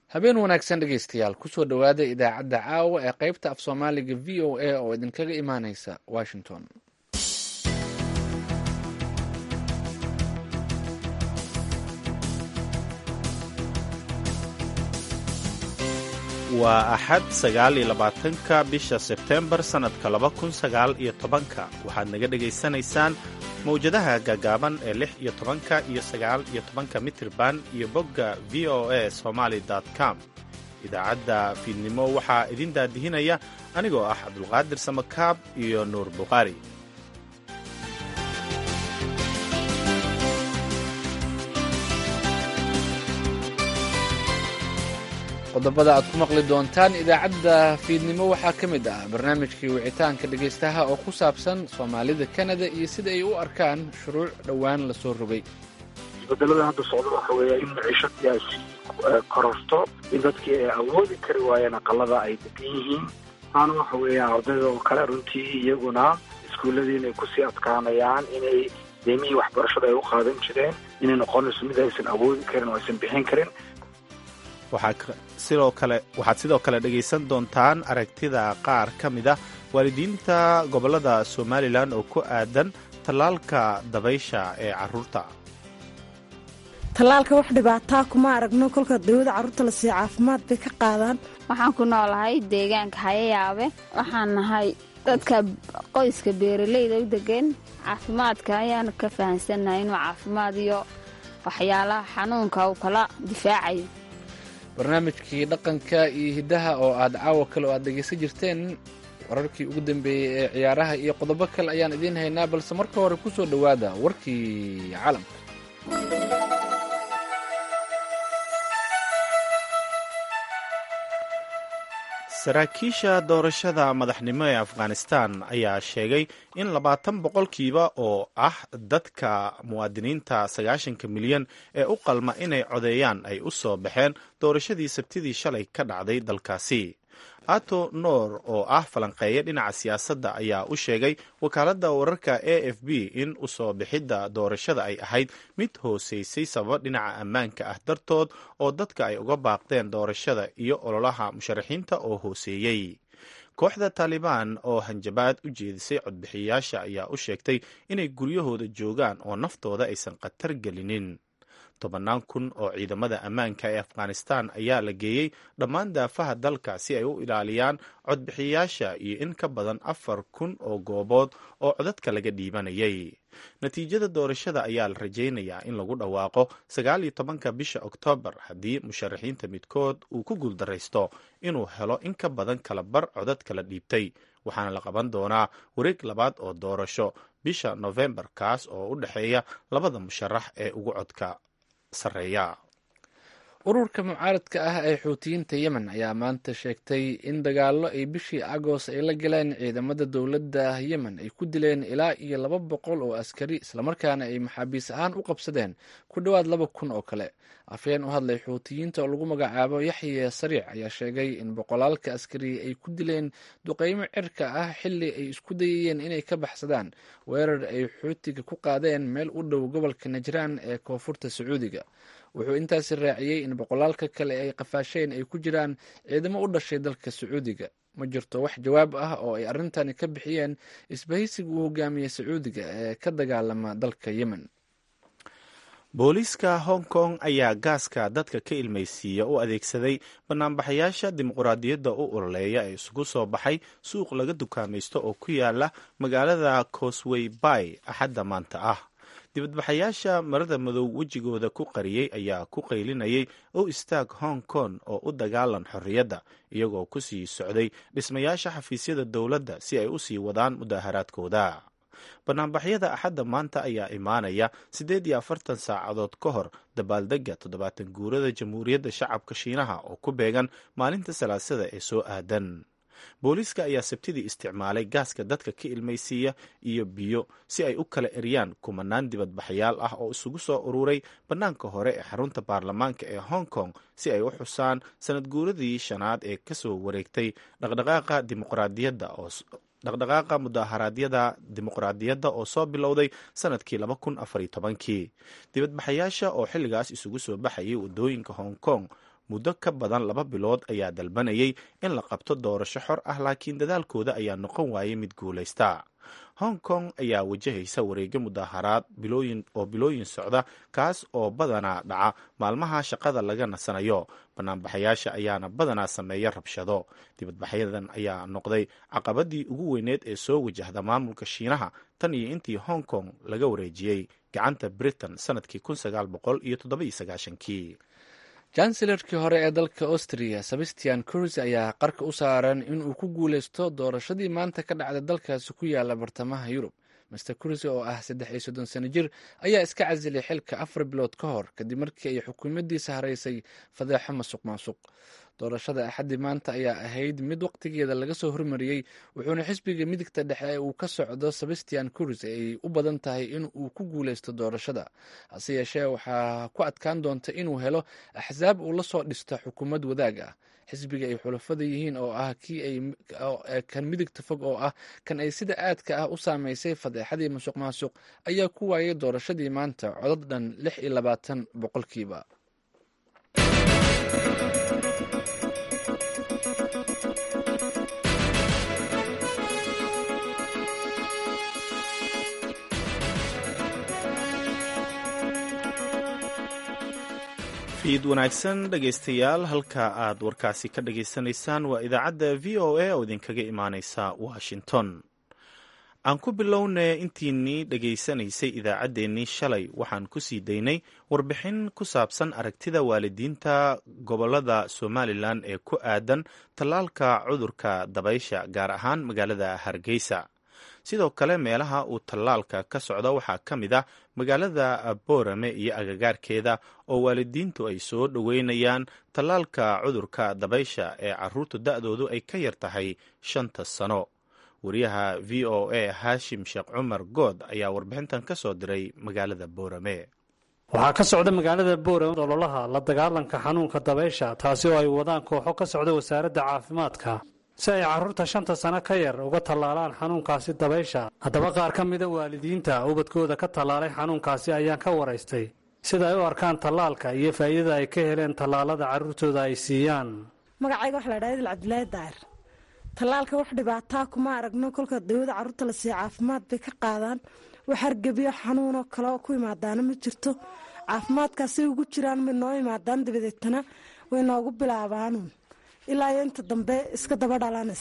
habeen wanaagsan dhegaystayaal kusoo dhowaada idaacadda caawa ee qaybta af soomaaliga v o a oo idinkaga imaaneysa washington waa axad sagaal iyo labaatanka bisha sebteembar sannadka laba kun sagaal iyo tobanka waxaad naga dhegaysanaysaan mawjadaha gaagaaban ee lix iyo tobanka iyo sagaal iyo tobanka mitirban iyo bogga v o a somaali com idaacadda fiidnimo waxaa idin daadihinaya anigoo ah cabdulqaadir samakaab iyo nuur bukhaari qodobada aad ku maqli doontaan idaacadda fiidnimo waxaa ka mid ah barnaamijkii wicitaanka dhegaystaha oo ku saabsan soomaalida kanada iyo sida ay u arkaan shuruuc dhowaan la soo rogay isbedelada hadda socda waxa weeya in maciishadii ay sii kororto in dadkii ay awoodi kari waayeen aqalada ay degan yihiin taana waxa weeya ardayda oo kale runtii iyaguna iskuulladii inay kusii adkaanayaan inay deemihii waxbarashada ay u qaadan jireen inay noqonayso mid aysan awoodi karin oo aysan bixin karin sidoo kale waxaad sidoo kale dhegaysan doontaan aragtida qaar ka mid ah waalidiinta gobollada somalilan oo ku aadan tallaalka dabaysha ee carruurta tallaalka wax dhibaataa kuma aragno kolka dawada carruurta la siiyo caafimaad bay ka qaadaan waxaan ku noolahay deegaanka hayayaabe waxaan nahay dadka qoyska beeraleyda u degan caafimaadka ayaanu ka fahansannahay inuu caafimaad iyo waxyaalaha xanuunka uu kala difaacayo barnaamijkii dhaqanka iyo hiddaha oo aad caawa kale oo aad dhegaysan jirteen wararkii ugu dambeeyey ee ciyaaraha iyo qodobo kale ayaan idiin haynaa balse marka hore ku soo dhowaada warkii caalamka saraakiisha doorashada madaxnimo ee afghanistan ayaa sheegay in labaatan boqolkiiba oo ah dadka muwaadiniinta sagaashanka milyan ee u qalma inay codeeyaan ay u soo baxeen doorashadii sabtidii shalay ka dhacday dalkaasi ato noor oo ah falanqeeya dhinaca siyaasadda ayaa u sheegay wakaaladda wararka a f b in u soo bixidda doorashada ay ahayd mid hooseysay sababa dhinaca ammaanka ah dartood oo dadka ay uga baaqdeen doorashada iyo ololaha musharaxiinta oo hooseeyey kooxda taalibaan oo hanjabaad u jeedisay codbixiyayaasha ayaa u sheegtay inay guryahooda joogaan oo naftooda aysan khatar gelinin tobannaan kun oo ciidamada ammaanka ee afghanistan ayaa la geeyey dhammaan daafaha dalka si ay u ilaaliyaan codbixiyayaasha iyo in ka badan afar kun oo goobood oo codadka laga dhiibanayay natiijada doorashada ayaa la rajaynayaa in lagu dhawaaqo sagaal iyo tobanka bisha oktoobar haddii musharaxiinta midkood uu ku guuldaraysto inuu helo in ka badan kala bar codadka la dhiibtay waxaana la qaban doonaa wareeg labaad oo doorasho bisha nofembar kaas oo u dhexeeya labada musharax ee ugu codka ururka mucaaradka ah ee xuutiyiinta yemen ayaa maanta sheegtay in dagaallo ay bishii agoos ay la galeen ciidamada dowladda yemen ay ku dileen ilaa iyo laba boqol oo askari islamarkaana ay maxaabiis ahaan u qabsadeen ku dhowaad laba kun oo kale afhayeen u hadlay xuutiyiinta oo lagu magacaabo yaxye sariic ayaa sheegay in boqolaalka askari ay ku dileen duqeymo cirka ah xilli ay isku dayayeen inay ka baxsadaan weerar ay xuutiga ku qaadeen meel u dhow gobolka najraan ee koonfurta sacuudiga wuxuu intaasi raaciyey in boqolaalka kale ay qafaasheen ay ku jiraan ciidamo u dhashay dalka sacuudiga ma jirto wax jawaab ah oo ay arrintani ka bixiyeen isbahaysiga uu hogaamiyey sacuudiga ee ka dagaalama dalka yemen booliiska hong kong ayaa gaaska dadka ka ilmaysiiya u adeegsaday banaanbaxayaasha dimuqraadiyadda u ololeeya ee isugu soo baxay suuq laga dukaamaysto oo ku yaala magaalada cosway bay axadda maanta ah dibadbaxayaasha marada madow wejigooda ku qariyey ayaa ku qaylinayay o istaag hong kong oo u dagaalan xorriyadda iyagoo ku sii socday dhismayaasha xafiisyada dowladda si ay u sii wadaan mudaaharaadkooda banaanbaxyada axadda maanta ayaa imaanaya siddeed iyo afartan saacadood ka hor dabaaldegga toddobaatan guurada jamhuuriyadda shacabka shiinaha oo ku beegan maalinta salaasada ee soo aadan booliiska ayaa sabtidii isticmaalay gaaska dadka ka ilmaysiiya iyo biyo si ay u kala eryaan kumanaan dibadbaxyaal ah oo isugu soo ururay bannaanka hore ee xarunta baarlamaanka ee hong kong si ay u xusaan sanad guuradii shanaad ee kasoo wareegtay dhaqdhaqaaqa dimuqraadiyadda oo dhaqdhaqaaqa mudaharaadyada dimuqraadiyadda oo soo bilowday sanadkii laba kun afariyo tobankii dibadbaxayaasha oo xilligaas isugu soo baxayay waddooyinka hong kong muddo ka badan laba bilood ayaa dalbanayay in la qabto doorasho xor ah laakiin dadaalkooda ayaa noqon waayay mid guulaysta hong kong ayaa wajahaysa wareegyo mudaharaad oo bilooyin socda kaas oo badanaa dhaca maalmaha shaqada laga nasanayo banaanbaxayaasha ayaana badanaa sameeya rabshado dibadbaxyadan ayaa noqday caqabadii ugu weyneed ee soo wajahda maamulka shiinaha tan iyo intii hong kong laga wareejiyey gacanta britain sanadkii kii janselarkii hore ee dalka austria sebastian kurz ayaa qarka u saaran inuu ku guuleysto doorashadii maanta ka dhacda dalkaasi ku yaala bartamaha yurub master kurz oo ah saddex iyo soddon sano jir ayaa iska casilay xilka afar bilood ka hor kadib markii ay xukuumaddiisa haraysay fadeexo masuq maasuq doorashada axaddii maanta ayaa ahayd mid waqtigeeda laga soo hormariyey wuxuuna xisbiga midigta dhexe ee uu ka socdo sebastian kurz ay u badan tahay in uu ku guuleysto doorashada hase yeeshee waxaa ku adkaan doonta inuu helo axsaab uu la soo dhisto xukuumad wadaag ah xisbiga ay xulafada yihiin oo ah kii kan midigta fog oo ah kan ay sida aadka ah u saameysay fadeexadii masuq maasuq ayaa ku waayay doorashadii maanta codad dhan lix iyo labaatan boqolkiiba fiid wanaagsan dhegaystayaal halka aad warkaasi ka dhagaysanaysaan waa idaacadda v o a oo idinkaga imaaneysa washington aan ku bilownay intiinii dhegaysanaysay idaacaddeenii shalay waxaan ku sii daynay warbixin ku saabsan aragtida waalidiinta gobolada somalilan ee ku aadan tallaalka cudurka dabaysha gaar ahaan magaalada hargeysa sidoo kale meelaha uu tallaalka ka socdo waxaa ka mid ah magaalada boorame iyo agagaarkeeda oo waalidiintu ay soo dhoweynayaan tallaalka cudurka dabaysha ee caruurta da-doodu ay ka yar tahay shanta sano wariyaha v o a haashim sheekh cumar good ayaa warbixintan ka soo diray magaalada boorame waxaa ka socda magaalada boorame ololaha la dagaalanka xanuunka dabaysha taasi oo ay wadaan kooxo ka socda wasaaradda caafimaadka si ay carruurta shanta sano ka yar uga tallaalaan xanuunkaasi dabaysha haddaba qaar ka mida waalidiinta ubadkooda ka tallaalay xanuunkaasi ayaan ka waraystay sida ay u arkaan tallaalka iyo faa'iidada ay ka heleen tallaalada carruurtooda ay siiyaan magacayga waxa la dhaha idil cabdilaahi daahir tallaalka wax dhibaataa kuma aragno kolka dawada carruurta la siiya caafimaad bay ka qaadaan wax hargebiyo xanuunoo kale oo ku imaadaana ma jirto caafimaadkaasay ugu jiraan may noo imaadaan dabadeetana way noogu bilaabaanuun ilaa iyo inta dambe iska daba dhalanas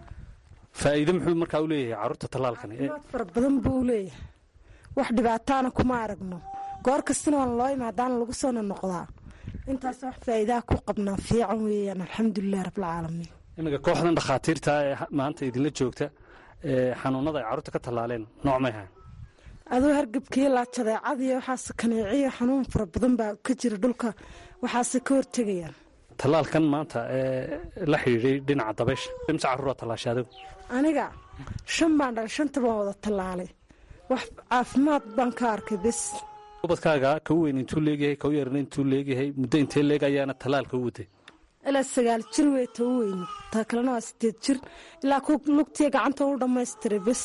faa'iido muxuu markaa u leeyahay carruurta tallaalkani caafimaad fara badan buu u leeyahay wax dhibaataana kuma aragno goor kastana waana loo imaadaana lagu soona noqdaa intaas wax faa'iidaha ku qabnaa fiican weeyaan alxamdulilahi rabbilcaalamiin iminka kooxdan dhakhaatiirta ee maanta idinla joogta ee xanuunada ay carruurta ka tallaaleen nooc may hayn aduu hargebkiyo laajadeecadiyo waxaase kaneeciyo xanuun fara badan baa ka jira dhulka waxaase ka hortegayaan tallaalkan maanta ee la xidhiidhay dhinaca dabaysha imse carruura tallaashay adigu aniga shan baan dhalay shanta baan wada tallaalay wax caafimaad baan ka arkay bes ubadkaaga kau weyn intuu leegyahay kau yarna intuu leegyahay muddo intee leeg ayaana tallaalka u waday ilaa sagaal jir wey ta u weyni taa kalena waa sideed jir ilaa ku lugtiya gacanta u dhammaystiray bes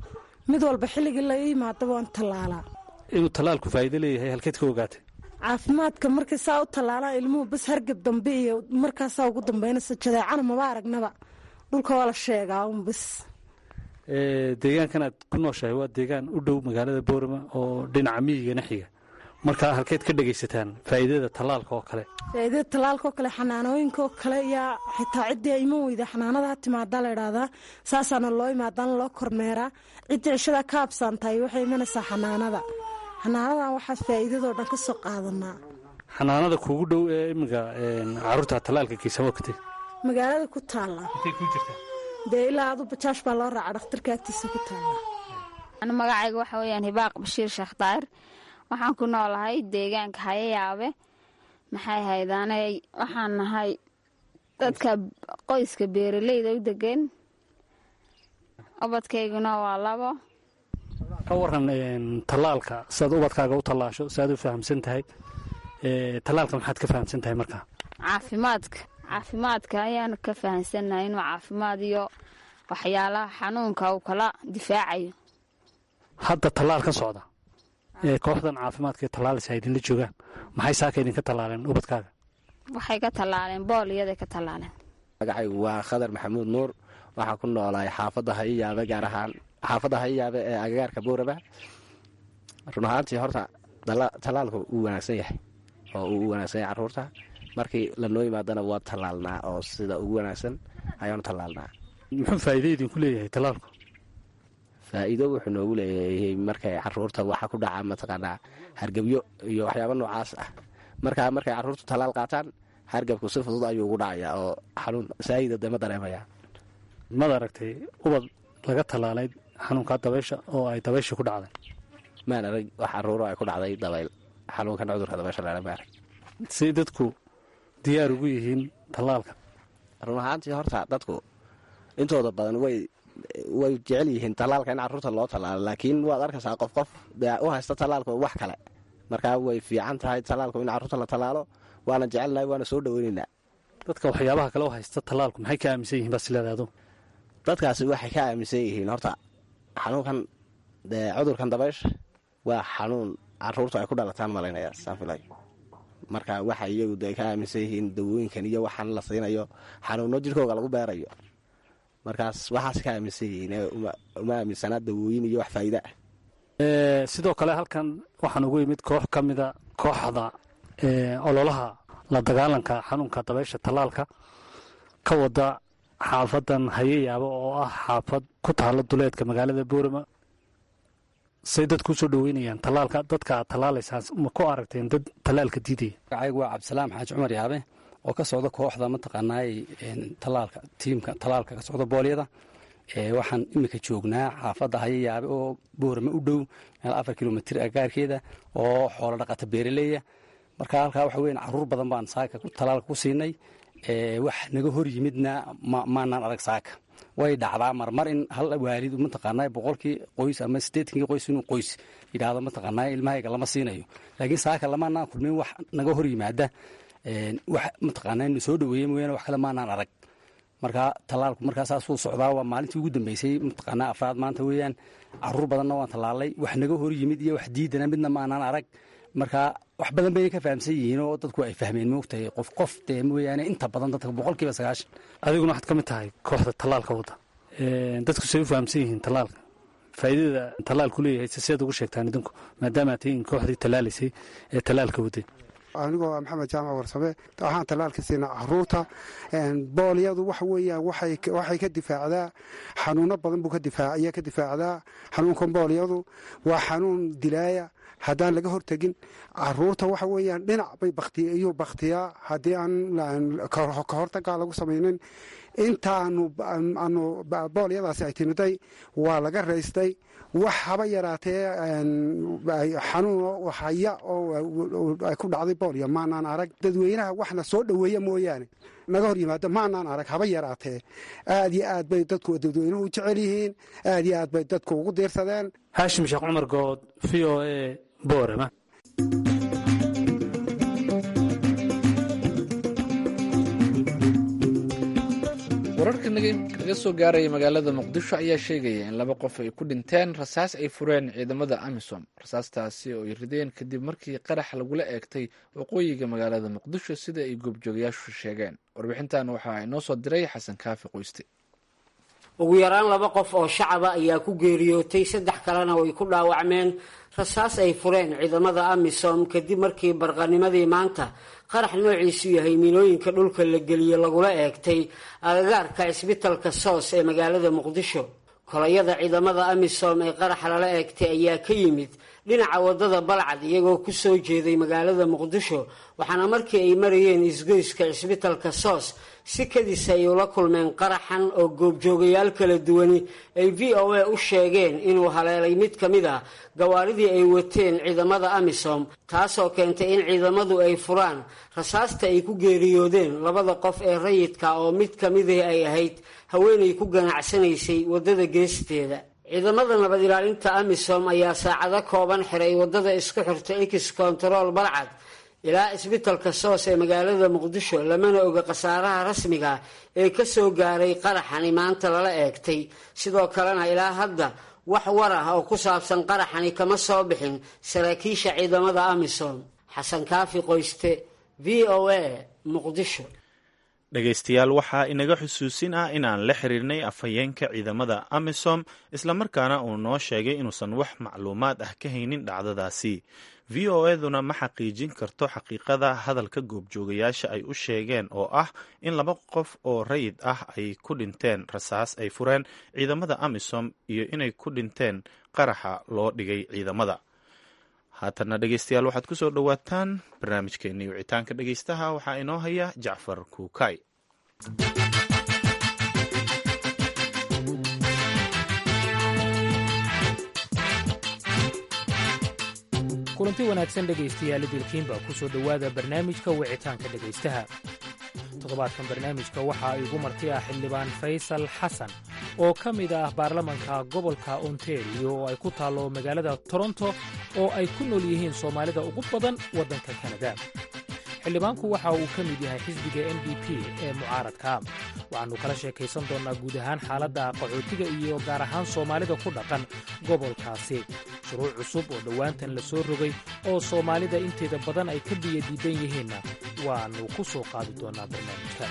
mid walba xilligii la yimaadaba waan tallaalaa inuu tallaalku faa'iido leeyahay halkeed ka ogaatay caafimaadka markay saa u tallaalaan ilmuhu bas hargab dambe iyo markaasaa ugu dambaynaysa jadeecana maba aragnaba dhulka waa la sheegaa un bas deegaankan aad ku nooshahay waa deegaan u dhow magaalada boorama oo dhinaca miyigana xiga marka halkeed ka dhegaysataan faa'iidada tallaalka oo kale faa'iidada tallaalka oo kale xanaanooyinka oo kale yaa xitaa ciddii iman weyda xanaanada ha timaadaa la idhaahdaa saasaana loo imaadaana loo kormeeraa ciddii cishadaa ka habsaan tahay waxay imanaysaa xanaanada xanaanadan waxaa faa'iidadoo dhan ka soo qaadanaa xanaanada kuugu dhow ee iminka carruurta tallaalka geysa waqti magaalada ku taalla intay kuu jirtaa dee ilaa adu bajaash baa loo raaca dhakhtarka agtiisa ku taalla anu magacayga waxa weyaan hibaaq bashiir sheekh daahir waxaan ku noolahay deegaanka hayayaabe maxay haydaanay waxaan nahay dadka qoyska beeraleyda u degan ubadkayguna waa labo ka waran tallaalka siaad ubadkaaga u tallaasho si aad u fahamsan tahay tallaalka maxaad ka fahamsan tahay markaa caafimaadka caafimaadka ayaanu ka fahamsannahay inuu caafimaad iyo waxyaalaha xanuunka uu kala difaacayo hadda tallaal ka socda ee kooxdan caafimaadka ee tallaalaysa idinla joogaan maxay saaka idinka tallaaleen ubadkaaga waxay ka tallaaleen booliyaday ka tallaaleen magacaygu waa khadar maxamuud nuur waxaan ku noolahay xaafadda hayiyaabe gaar ahaan xaafadda hayiyaabe ee agagaarka booraba run ahaantii horta tallaalku wuu wanaagsan yahay oo uu u wanaagsan yahay carruurta markii lanoo yimaadana waa tallaalnaa oo sida ugu wanaagsan ayaanu tallaalnaa muxuu faa'iido idinku leeyahay tallaalku faa'iido wuxuu noogu leeyahay markay carruurta waxa ku dhaca mataqaanaa hargebyo iyo waxyaaba noocaas ah markaa markay carruurtu tallaal qaataan hargabku si fudud ayuu ugu dhacayaa oo xanuun saayida dee ma dareemaya mad aragtay ubad laga tallaalay xanuunkaa dabaysha oo ay dabaysha ku dhacday maan arag wax carruuro ay ku dhacday dabayl xanuunkan cudurka dabaysha laha ma arag say dadku diyaar ugu yihiin tallaalka run ahaantii horta dadku intooda badan way way jecel yihiin tallaalka in carruurta loo tallaalo laakiin waad arkaysaa qof qof dee u haysta tallaalka wax kale markaa way fiican tahay tallaalku in carruurta la tallaalo waana jecelnahay waana soo dhoweynaynaa dadka waxyaabaha kale u haysta tallaalku maxay ka aaminsan yihin baad isleedahay adu dadkaasi waxay ka aaminsan yihiin horta xanuunkan dee cudurkan dabaysha waa xanuun carruurtu ay ku dhalataan malaynaya saanfilay marka waxa iyagu dee ka aaminsan yihiin dawooyinkan iyo waxaan la siinayo xanuuno jirkooga lagu beerayo markaas waxaas ka aaminsan yihiin uma aaminsanaa dawooyin iyo wax faa'iida ah sidoo kale halkan waxaan ugu yimid koox ka mida kooxda ololaha la dagaalanka xanuunka dabaysha tallaalka ka wada xaafadan hayeyaabo oo ah xaafad ku taalla duleedka magaalada boorama say dadku usoo dhaweynayaan tallaalka dadka aad tallaalaysaan ma ku aragteen dad tallaalka diidaya magacaygu waa cabdisalaam xaaji cumar yaabe oo ka socda kooxda mataqaanaay tallaalka tiimka tallaalka ka socda boolyada waxaan imika joognaa xaafadda hayayaabe oo boorame u dhow meel afar kilomitr agaarkeeda oo xoolo dhaqata beeraleya marka halkaa waxa weyan caruur badan baan saaka tallaalka ku siinay wax naga hor yimidna maanaan arag saaka way dhacdaa marmar in hal waalid mataqaanaa boqolkii qoys ama sideetankii qoys inuu qoys yidhaahdo mataqaanaa ilmahayga lama siinayo laakiin saaka lamaanaan kulmin wax naga hor yimaada wax mataqaanaa inu soo dhaweeye mooyaane wax kale maanaan arag marka tallaalku markaa saasuu socdaa waa maalintii ugu dambeysay mataqaanaa afraad maanta weeyaan caruur badanna waan tallaalay wax naga hor yimid iyo wax diidana midna maanaan arag marka wax badan bayna ka fahamsan yihiin oo dadku ay fahmeen moogtahay qof qof dee mooyaane inta badan dadka boqolkiiba sagaashan adiguna waxaad ka mid tahay kooxda tallaalka wadda dadku say u fahamsan yihiin tallaalka faa'iidada tallaalku leeyahay se seed ugu sheegtaan idinku maadaama aad tihiin kooxdii tallaalaysay ee tallaalka waday anigoo maxamed jaamac warsame waxaan tallaalka siinaa caruurta boolyadu waxa weeyaan waxay ka difaacdaa xanuuno badan buu ayaa ka difaacdaa xanuunkan boolyadu waa xanuun dilaaya haddaan laga hortegin caruurta waxa weeyaan dhinac bay iyuu baktiyaa haddii aan ka hortagaa lagu samaynin intaanu boolyadaasi ay timiday waa laga raystay wax haba yaraatee xanuun haya oo ay ku dhacday boolya maanaan arag dadweynaha waxna soo dhoweeya mooyaane naga hor yimaado maanaan arag haba yaraatee aad iyo aad bay dadku dadweynuhu u jecel yihiin aad iyo aad bay dadku ugu diirsadeen haashim sheekh cumar good v o a boorama wararka naga soo gaaraya magaalada muqdisho ayaa sheegaya in laba qof ay ku dhinteen rasaas ay fureen ciidamada amisom rasaastaasi oo ay rideen kadib markii qarax lagula eegtay waqooyiga magaalada muqdisho sida ay goobjoogayaashu sheegeen warbixintan waxaa inoo soo diray xasan kaafi qoyste ugu yaraan laba qof oo shacaba ayaa ku geeriyootay saddex kalena way ku dhaawacmeen rasaas ay fureen ciidamada amisom kadib markii barqanimadii maanta qarax noociisu yahay miinooyinka dhulka la geliye lagula eegtay agagaarka cisbitalka soos ee magaalada muqdisho kolayada ciidamada amisom ee qaraxa lala eegtay ayaa ka yimid dhinaca wadada balcad iyagoo ku soo jeeday magaalada muqdisho waxaana markii ay marayeen isgoyska cisbitalka soos si kadis ay ula kulmeen qaraxan oo goobjoogayaal kala duwani ay v o a u sheegeen inuu haleelay mid ka mid ah gawaaridii ay wateen ciidamada amisom taasoo keentay in ciidamadu ay furaan rasaasta ay ku geeriyoodeen labada qof ee rayidka oo mid ka midii ay ahayd haweenay ku ganacsanaysay waddada geesteeda ciidamada nabad ilaalinta amisom ayaa saacado kooban xiray waddada isku xirta ex control balcad ilaa isbitalka soos ee magaalada muqdisho lamana oga khasaaraha rasmiga ee ka soo gaaray qaraxani maanta lala eegtay sidoo kalena ilaa hadda wax war ah oo ku saabsan qaraxani kama soo bixin saraakiisha ciidamada amisom xasan kaafi qoyste v o a muqdisho dhegaystayaal waxaa inaga xusuusin ah inaan la xiriirnay afhayeenka ciidamada amisom islamarkaana uu noo sheegay inuusan wax macluumaad ah ka haynin dhacdadaasi v o eduna ma xaqiijin karto xaqiiqada hadalka goobjoogayaasha ay u sheegeen oo ah in laba qof oo rayid ah ay ku dhinteen rasaas ay fureen ciidamada amisom iyo inay ku dhinteen qaraxa loo dhigay ciidamada haatanna dhegeystayaal waxaad ku soo dhowaataan barnaamijkeennii wicitaanka dhegeystaha waxaa inoo haya jacfar kuukay kulanti wanaagsan dhegaystayaal idilkiinba ku soo dhowaada barnaamijka wicitaanka dhegaystaha toddobaadkan barnaamijka waxaa igu marti ah xildhibaan faysal xasan oo ka mid ah baarlamanka gobolka ontario oo ay ku taallo magaalada toronto oo ay ku nool yihiin soomaalida ugu badan waddanka kanada xildhibaanku waxa uu ka mid yahay xisbiga n d p ee mucaaradka waxaannu kala sheekaysan doonnaa guud ahaan xaaladda qaxootiga iyo gaar ahaan soomaalida ku dhaqan gobolkaasi shuruuc cusub oo dhowaantan la soo rogay oo soomaalida inteeda badan ay ka biyo diidan yihiinna waannu ku soo qaadi doonnaa barnaamijka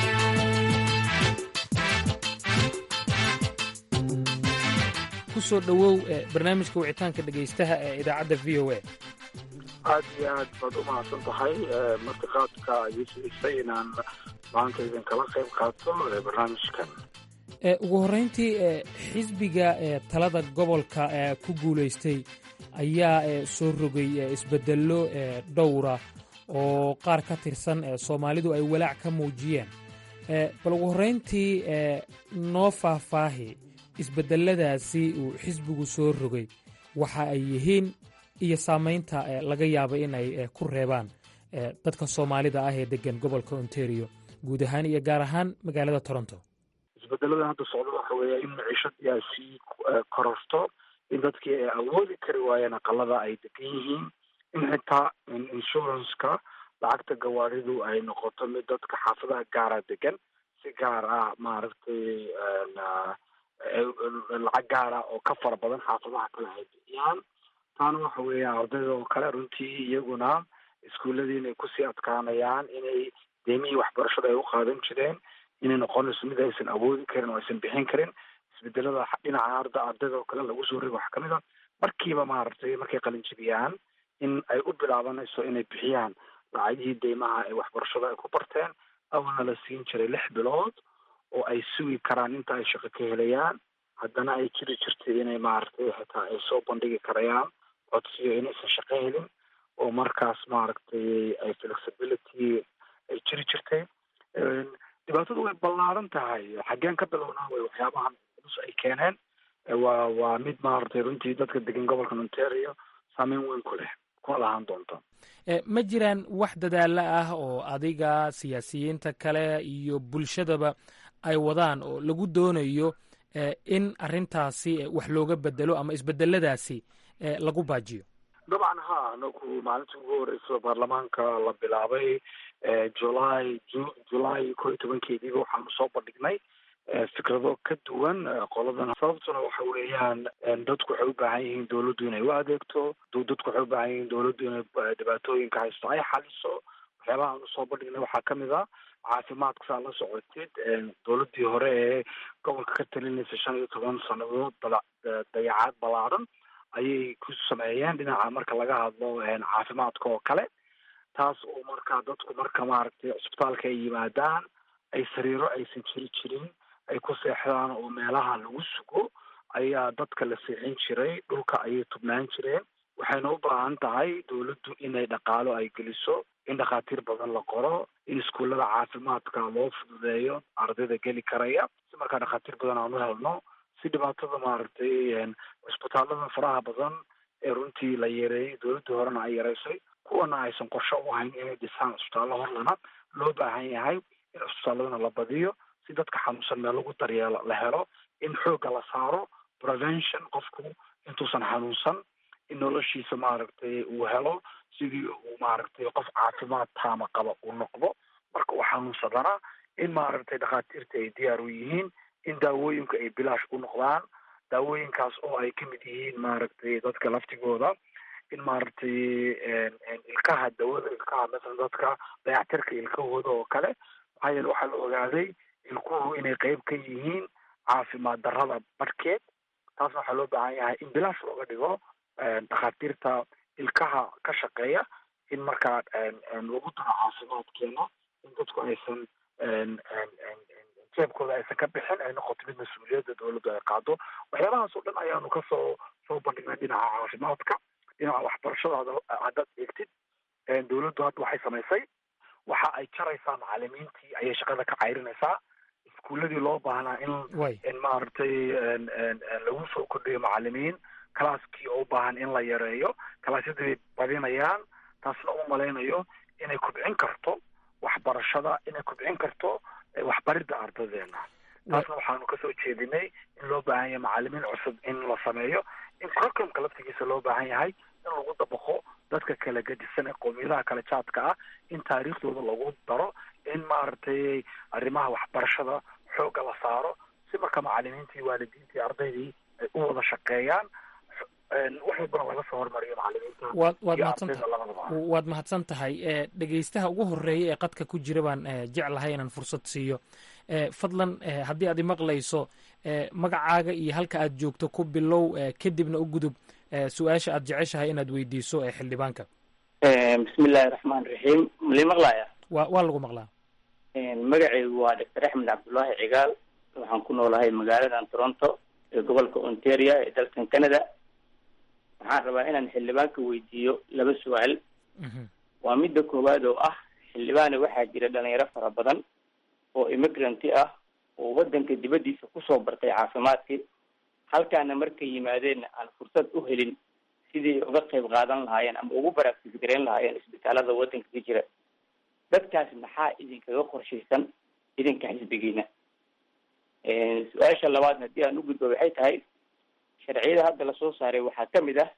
ku soo dhowow barnaamijka wicitaanka dhegaystaha ee idaacadda v o a aad iyo aad baad u mahadsan tahay martiqaadka ii siisay inaan maanta idinkala qayb qaato barnaamijkan ugu horrayntii xisbiga talada gobolka ku guulaystay ayaa soo rogay isbeddello dhowra oo qaar ka tirsan soomaalidu ay walaac ka muujiyeen bal ugu horrayntii noo faahfaahi isbeddelladaasi uu xisbigu soo rogay waxa ay yihiin iyo saamaynta laga yaaba inay ku reebaan dadka soomaalida ah ee degan gobolka ontario guud ahaan iyo gaar ahaan magaalada toronto isbedelada hadda socda waxa weeya in maciishadii ay sii kororto in dadkii ay awoodi kari waayeen aqalada ay degan yihiin in xitaa insuranska lacagta gawaaridu ay noqoto mid dadka xaafadaha gaara degan si gaar ah maaragtay lacag gaara oo ka fara badan xaafadaha kale ay bixiyaan taana waxa weeya ardayda oo kale runtii iyaguna iskuuladii inay kusii adkaanayaan inay deemihii waxbarashada ay u qaadan jireen inay noqonayso mid aysan awoodi karin oo aysan bixin karin isbedelada dhinaca arda ardayda oo kale lagu soo rego waxaa kamid a markiiba maaragtay markay qalinjibiyaan in ay u bilaabanayso inay bixiyaan lacagihii deymaha ee waxbarashada ay ku barteen awalna la siin jiray lix bilood oo ay sugi karaan inta ay shaqo ka helayaan haddana ay jiri jirtay inay maaragtay xitaa ay soo bandhigi karayaan codsiyo inaysan shaqo helin oo markaas maaragtay ay flexibility ay jiri jirtay dhibaatadu way ballaaran tahay xaggeen ka bilownaa way waxyaabahan culus ay keeneen waa waa mid maaragtay runtii dadka degan gobolka ontario saameyn weyn ku leh kuna lahaan doonta ma jiraan wax dadaalla ah oo adiga siyaasiyiinta kale iyo bulshadaba ay wadaan oo lagu doonayo in arrintaasi wax looga bedelo ama isbedeladaasi lagu baajiyo dabcan ha anagu maalintii ugu horeysa baarlamaanka la bilaabay july july ko iyo tobankeediiba waxaanu soo bandhignay fikrado ka duwan qoladan sababtuna waxa weeyaan dadku waxay u baahan yihiin dawladdu inay u adeegto dadku waxay u baahan yihiin dawladdu inay dhibaatooyinka haysto ay xaliso waxyaabaha aanu soo bandhignay waxaa kamid a caafimaadka saa la socotid dawladdii hore ee gobolka ka talinaysa shan iyo toban sanadood dayacaad ballaaran ayay ku sameeyeen dhinaca marka laga hadlo caafimaadka oo kale taas oo markaa dadku marka maaragtay cusbitaalka ay yimaadaan ay sariiro aysan jiri jirin ay ku seexdaan oo meelaha lagu sugo ayaa dadka la seexin jiray dhulka ayay tubnaan jireen waxayna u baahan tahay dawladdu inay dhaqaalo ay geliso in dhakhaatiir badan la qoro in iskuullada caafimaadka loo fududeeyo ardayda geli karaya si markaa dhakhaatiir badan aan u helno si dhibaatada maaragtay cusbitaalada faraha badan ee runtii la yareeyey dawladdii horena ay yareysay kuwana aysan qorsho u hayn inay dhisaan cusbitaallo horlana loo baahan yahay in cusbitaalladana la badiyo si dadka xanuunsan meel lagu daryeelo la helo in xoogga la saaro prevention qofku intuusan xanuunsan in noloshiisa maaragtay uu helo sidii uu maaragtay qof caafimaad taama qaba uu noqdo marka uu xanuunsadana in maaragtay dhakhaatiirta ay diyaar u yihiin in daawooyinka ay bilaash u noqdaan daawooyinkaas oo ay kamid yihiin maaragtay dadka laftigooda in maaragtay ilkaha dawada ilkaha masalan dadka dayactirka ilkahooda oo kale maxaa yeele waxaa la ogaaday ilkuhu inay qeyb ka yihiin caafimaad darrada barhkeed taasna waxaa loo baahan yahay in bilaash looga dhigo dhakhaatiirta ilkaha ka shaqeeya in markaa lagu daro caafimaadkeena in dadku aysan jeebkooda aysan ka bixin ay noqoto mid mas-uuliyadda dawladdu ay qaado waxyaabahaas oo dhan ayaanu kasoo soo bandhignay dhinaca caafimaadka dhinaca waxbarashada haddaad eegtid dawladdu hadda waxay samaysay waxa ay jaraysaa macalimiintii ayay shaqada ka cayrinaysaa iskuuladii loo baahnaa in in maaragtay lagu soo kordhiyo macalimiin calaaskii oo u baahan in la yareeyo kalaasyadii badinayaan taasna u malaynayo inay kobcin karto waxbarashada inay kobcin karto waxbaridda ardadeena taasna waxaanu kasoo jeedinay in loo baahan yahay macalimiin cusub in la sameeyo in curriculumka laftigiisa loo baahan yahay in lagu dabaqo dadka kala gedisan ee qowmiyadaha kala jaadka ah in taariikhdooda lagu daro in maaragtay arrimaha waxbarashada xoogga la saaro si marka macalimiintii waalidiintii ardaydii ay u wada shaqeeyaan wax walbana laga soo hormariyo macalimiinta waad waad iyo mahadsan ardayda labadaba waad mahadsan tahay e dhegeystaha ugu horeeya ee qadka ku jira baan e, jeclahay inaan fursad siiyo e, fadlan e, haddii aad imaqlayso e, magacaaga iyo halka aad joogto ku bilow e, kadibna u gudub e, su-aasha aad jeceshahay inaad weydiiso ee xildhibaanka bismillahi raxmaan raxiim mali maqlaya waa waa lagu maqlaa magacaygu waa doctor axmed cabdullaahi cigaal waxaan ku noolahay magaaladan toronto ee gobolka ontario ee dalkan canada waxaan rabaa inaan xildhibaanka weydiiyo laba su-aal waa midda koowaad oo ah xildhibaane waxaa jira dhalinyaro fara badan oo immigranti ah oo wadanka dibaddiisa kusoo bartay caafimaadkii halkaana markay yimaadeenna aan fursad u helin sidii uga qayb qaadan lahaayeen ama ugu baraagtis gareyn lahaayeen isbitaalada wadanka ka jira dadkaas maxaa idinkaga qorshaysan idinka xisbigiina su-aasha labaad haddii aan u gudbo waxay tahay sharciyada hadda lasoo saaray waxaa kamid ah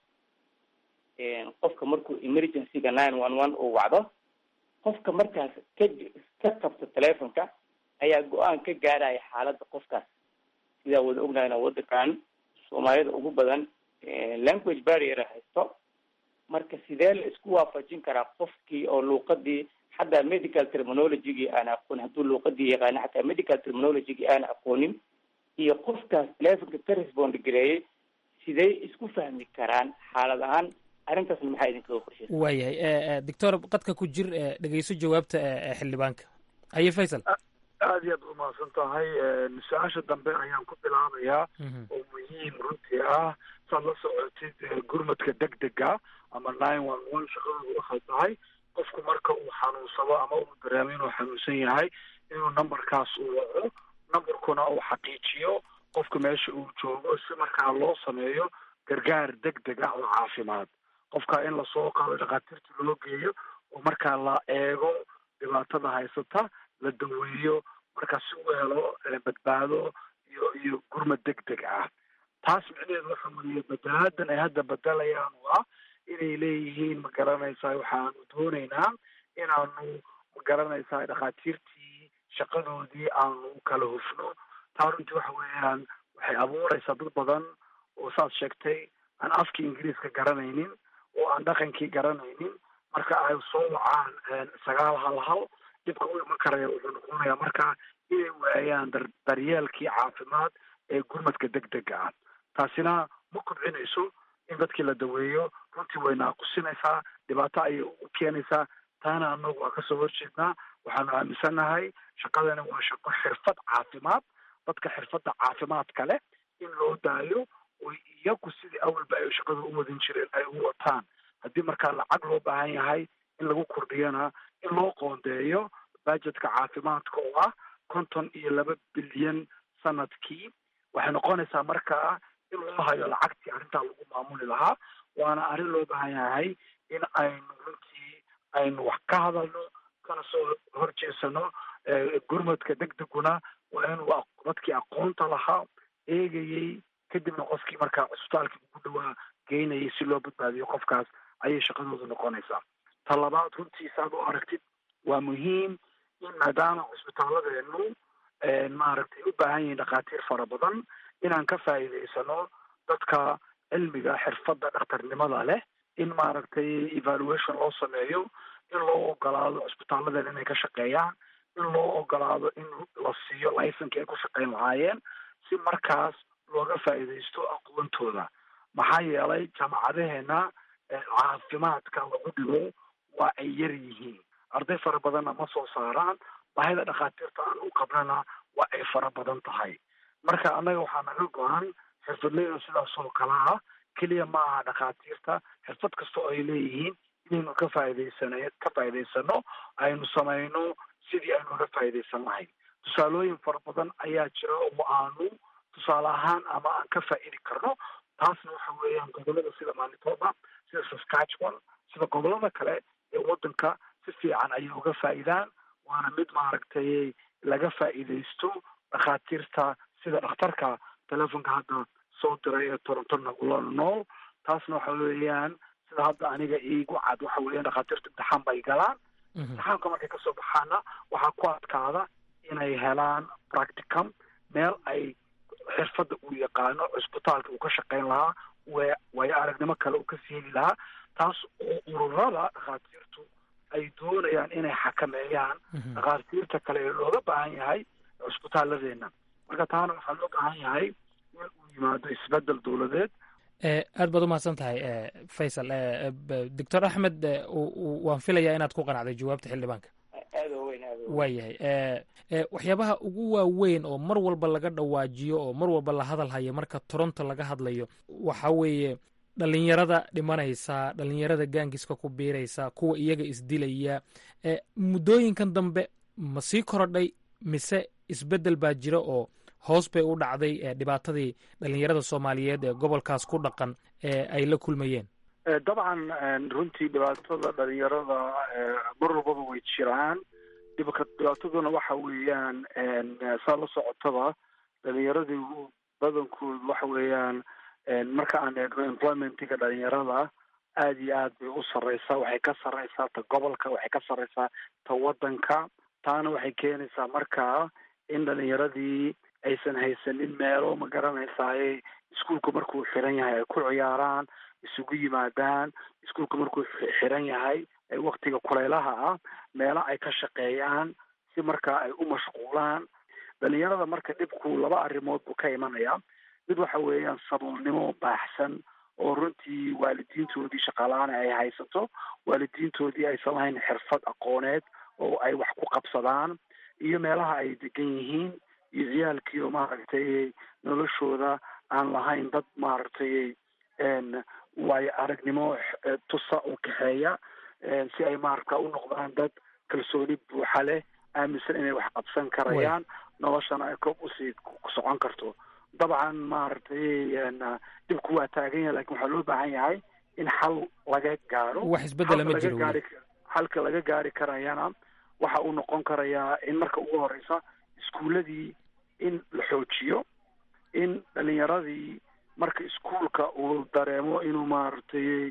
qofka markuu emergencyga nine one one uu wacdo qofka markaas ka ka qabto telefonka ayaa go-aan ka gaaraya xaaladda qofkaas sidaa wada ognahayna wadankan soomaalida ugu badan language barrier haysto marka sidee la isku waafajin karaa qofkii oo luuqadii xataa medical terminologygii aan aqoon hadduu luuqadii yaqaano xataa medical terminologygii aan aqoonin iyo qofkaas telefonka ka respond gareeyay sidee isku fahmi karaan xaalad ahaan arrintaasna maxaa idinkaga qorshaysa waayahay e, e, doctor qadka ku jir e, dhegeyso jawaabta e, e, xildhibaanka haye faysal aad iyo aad u mahadsan tahay su-aasha dambe ayaan ku bilaabayaa oo muhiim runtii ah saad la socotid eh, gurmadka degdega ama nine one one shaqadoodu waxay tahay qofku marka uu xanuunsado ama uu dareemo inuu xanuunsan yahay inuu numberkaas uu waco numberkuna uu xaqiijiyo qofka meesha uu joogo si markaa loo sameeyo gargaar degdeg ah oo caafimaad qofka in lasoo qaado dhakhaatiirta loo geeyo oo markaa la eego dhibaatada haysata la daweeyo markaa si uu helo eh, badbaado iyo iyo gurmad degdeg ah taas micnaheedu waxa weeye badalaadan ay hadda bedelayaan waa inay leeyihiin ma garanaysaa waxaanu doonaynaa inaanu ma garanaysaa dhakhaatiirtii shaqadoodii aanu kala hufno taa runtii waxa weeyaan waxay abuuraysaa dad badan oo saad sheegtay aan afkii ingiriiska garanaynin oo aan dhaqankii garanaynin marka ay soo wacaan sagaal hal hal dhibka u iman karaya wuxuu noqonayaa marka inay waayaan dar daryeelkii caafimaad ee gurmadka degdega ah taasina ma kobcinayso in dadkii la daweeyo runtii way naaqusinaysaa dhibaato ayay u keenaysaa taana anagu waa kasoo horjeednaa waxaanu aaminsannahay shaqadani waa shaqo xirfad caafimaad dadka xirfadda caafimaadka leh in loo daayo oo iyagu sidii awalba ay shaqada u wadin jireen ay u wataan haddii markaa lacag loo baahan yahay in lagu kordhiyana in loo qoondeeyo budgetka caafimaadka oo ah konton iyo laba bilyan sanadkii waxay noqonaysaa markaa in loo hayo lacagtii arrintaa lagu maamuli lahaa waana arrin loo baahan yahay in aynu runtii aynu wax ka hadalno kana soo horjeesano gurmadka degdeguna waa inuu dadkii aqoonta lahaa eegayey kadibna qofkii markaa cisbitaalkii ugu dhawaa geynayay si loo badbaadiyo qofkaas ayay shaqadoodu noqonaysaa ta labaad runtii saad u aragtid waa muhiim in maadaama cisbitaalladeenu maaragtay u baahan yihiin dhakhaatiir fara badan inaan ka faa'iidaysano dadka cilmiga xirfadda dhakhtarnimada leh in maaragtay evaluation loo sameeyo in loo ogolaado cisbitaalladan inay ka shaqeeyaan in loo ogolaado in la siiyo licenki ay ku shaqeyn lahaayeen si markaas looga faa'iidaysto aqoontooda maxaa yeelay jaamacadaheena caafimaadka lagu dhigo waa ay yar yihiin arday fara badanna ma soo saaraan baahida dhakhaatiirta aan u qabnana waa ay fara badan tahay marka annaga waxaa naga go-an xirfadleyda sidaas oo kale ah keliya ma aha dhakhaatiirta xirfad kasta oo ay leeyihiin inaynu ka faa'iidaysana ka faa'iidaysano aynu samayno sidii aynu uga faa'iidaysan lahayn tusaalooyin fara badan ayaa jira oo aanu tusaale ahaan ama aan ka faa'idi karno taasna waxa weeyaan gobolada sida manitoba sida saskatchewan sida gobolada kale ee waddanka si fiican ayay uga faa'idaan waana mid maaragtay laga faa'iidaysto dhakhaatiirta sida dhakhtarka telefonka hadda soo diray ee toronto nagulona nool taasna waxa weeyaan sida hadda aniga iigu cad waxa weeyaan dhakhaatiirta imtixaan bay galaan imtixaanka markay kasoo baxaana waxaa ku adkaada inay helaan practicum meel ay xirfadda uu yaqaano cisbitaalka uu ka shaqeyn lahaa waayo aragnimo kale uu kasii heli lahaa taas oo ururada dhakhaatiirtu ay doonayaan inay xakameeyaan dhakhaatiirta kale ee looga baahan yahay cisbitaalladeena marka taana waxaa loo baahan yahay in uu yimaado isbedel dowladeed aad baad umahadsan tahay faysal doctor axmed waan filayaa inaad ku qanacday jawaabta xildhibaanka waayahay waxyaabaha ugu waaweyn oo mar walba laga dhawaajiyo oo mar walba la hadal hayo marka toronto laga hadlayo waxa weeye dhalinyarada dhimanaysa dhalinyarada gaangiska ku biiraysa kuwa iyaga isdilaya muddooyinkan dambe ma sii korodhay mise isbeddel baa jira oo hoos bay u dhacday dhibaatadii dhalinyarada soomaaliyeed ee gobolkaas ku dhaqan ee ay la kulmayeen dabcan runtii dhibaatada dhalinyarada mar walbaba way jiraan dhibka dhibaataduna waxa weeyaan saa la socotaba dhalinyaradii badankoodu waxa weeyaan marka aan eegno employmentiga dhalinyarada aada iyo aad bay u sarreysaa waxay ka sarreysaa ta gobolka waxay ka sarreysaa ta waddanka taana waxay keenaysaa markaa in dhalinyaradii aysan haysanin meelo ma garanaysaay iskuolka markuu xiran yahay ay ku ciyaaraan isugu yimaadaan iskuolka markuu xiran yahay waktiga kuleylaha ah meelo ay ka shaqeeyaan si markaa ay u mashquulaan dhalinyarada marka dhibku laba arrimood buu ka imanaya mid waxa weeyaan saboolnimo baaxsan oo runtii waalidiintoodii shaqaalaana ay haysato waalidiintoodii aysan lahayn xirfad aqooneed oo ay wax ku qabsadaan iyo meelaha ay degan yihiin iyo ciyaalkii oo maaragtay noloshooda aan lahayn dad maaragtay waayo aragnimo tusa oo kaxeeya si ay maaragta u noqdaan dad kalsooni buuxa leh aaminsan inay wax qabsan karayaan noloshana ay koob usii socon karto dabcan maaragtay dhibku waa taagan yahay lakin waxaa loo baahan yahay in xal laga gaaro wax isbedela ma jiro gaari xalka laga gaari karayana waxa uu noqon karayaa in marka ugu horeysa iskuuladii in la xoojiyo in dhalinyaradii marka iskuolka uu dareemo inuu maaragtay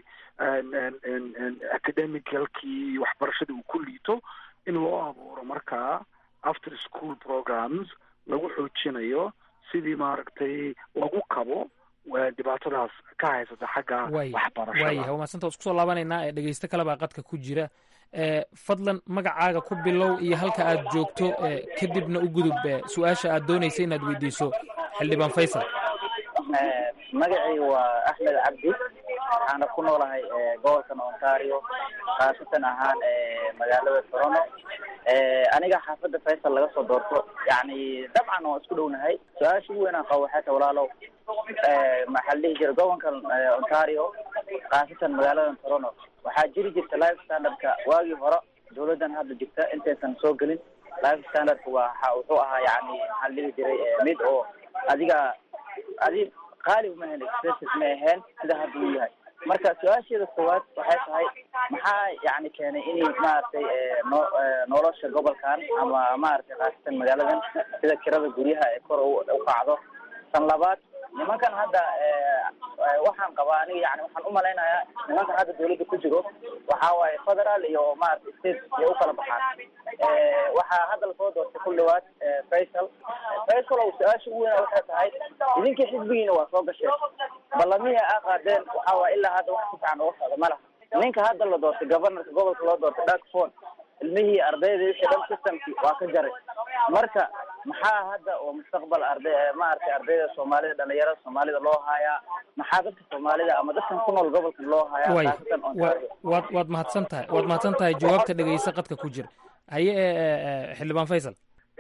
academicalkii waxbarashadii uu ku liito in loo abuuro markaa after school programs lagu xoojinayo sidii maaragtay lagu kabo dhibaatadaas ka haysata xagga waxbarashada waayahay waa madsanta isku soo laabanaynaa ee dhegeysto kale baa qadka ku jira fadlan magacaaga ku bilow iyo halka aad joogto kadibna u gudub su-aasha aad doonaysa inaad weydiiso xildhibaan faysal magacayga waa axmed cabdi waxaana ku noolahay gobolkan ontario khaasatan ahaan magaalada toronto aniga xaafadda faysal laga soo doorto yani dabcan waan isku dhownahay su-aasha ugu weyn aan qabo waxay tahay walaalow maxaa la dhihi jira gobolkan ontario khaasatan magaalada toronto waxaa jiri jirta life standardka waagii hore dawladdan hadda jirta intaysan soo gelin life standardka waa wuxuu ahaa yani maxaa la dhihi jiray mid oo adiga adi qaali uma ahayn expenses ma ahayn sida hadda uu yahay marka su-aasheeda koowaad waxay tahay maxaa yani keenay inay maaragtay no nolosha gobolkan ama maaragtay khaasatan magaaladan sida kirada guryaha ee kor u kacdo tan labaad nimankan hadda waxaan qabaa aniga yani waxaan umalaynayaa nimankan hadda dawladda ku jiro waxa waaye federal iyo maaragtay state iyo ukala baxaan waxaa hadda lasoo doortay ku dhawaad faysal faysal oo su-aasha ugu weyn waxay tahay idinkii xisbigiina waa soo gasheen ballamihii aa qaadeen waxa waay ilaa hadda wax si fiican uga socda ma laha ninka hadda la doortay governorka gobolka loo doortay dakfon ilmihii ardayda wixii dhan systemkii waa ka jaray marka maxaa hadda oo mustaqbal arday maaragtay ardayda soomaalida dhalinyarada soomaalida loo haayaa maxaa dadka soomaalida ama dadkan ku nool gobolkan loo haayaa way khaasatan wa- ontario waad waad mahadsan tahay waad mahadsan tahay jawaabta dhegeysa qadka ku jira haye ee, ee, ee, xildhibaan faysal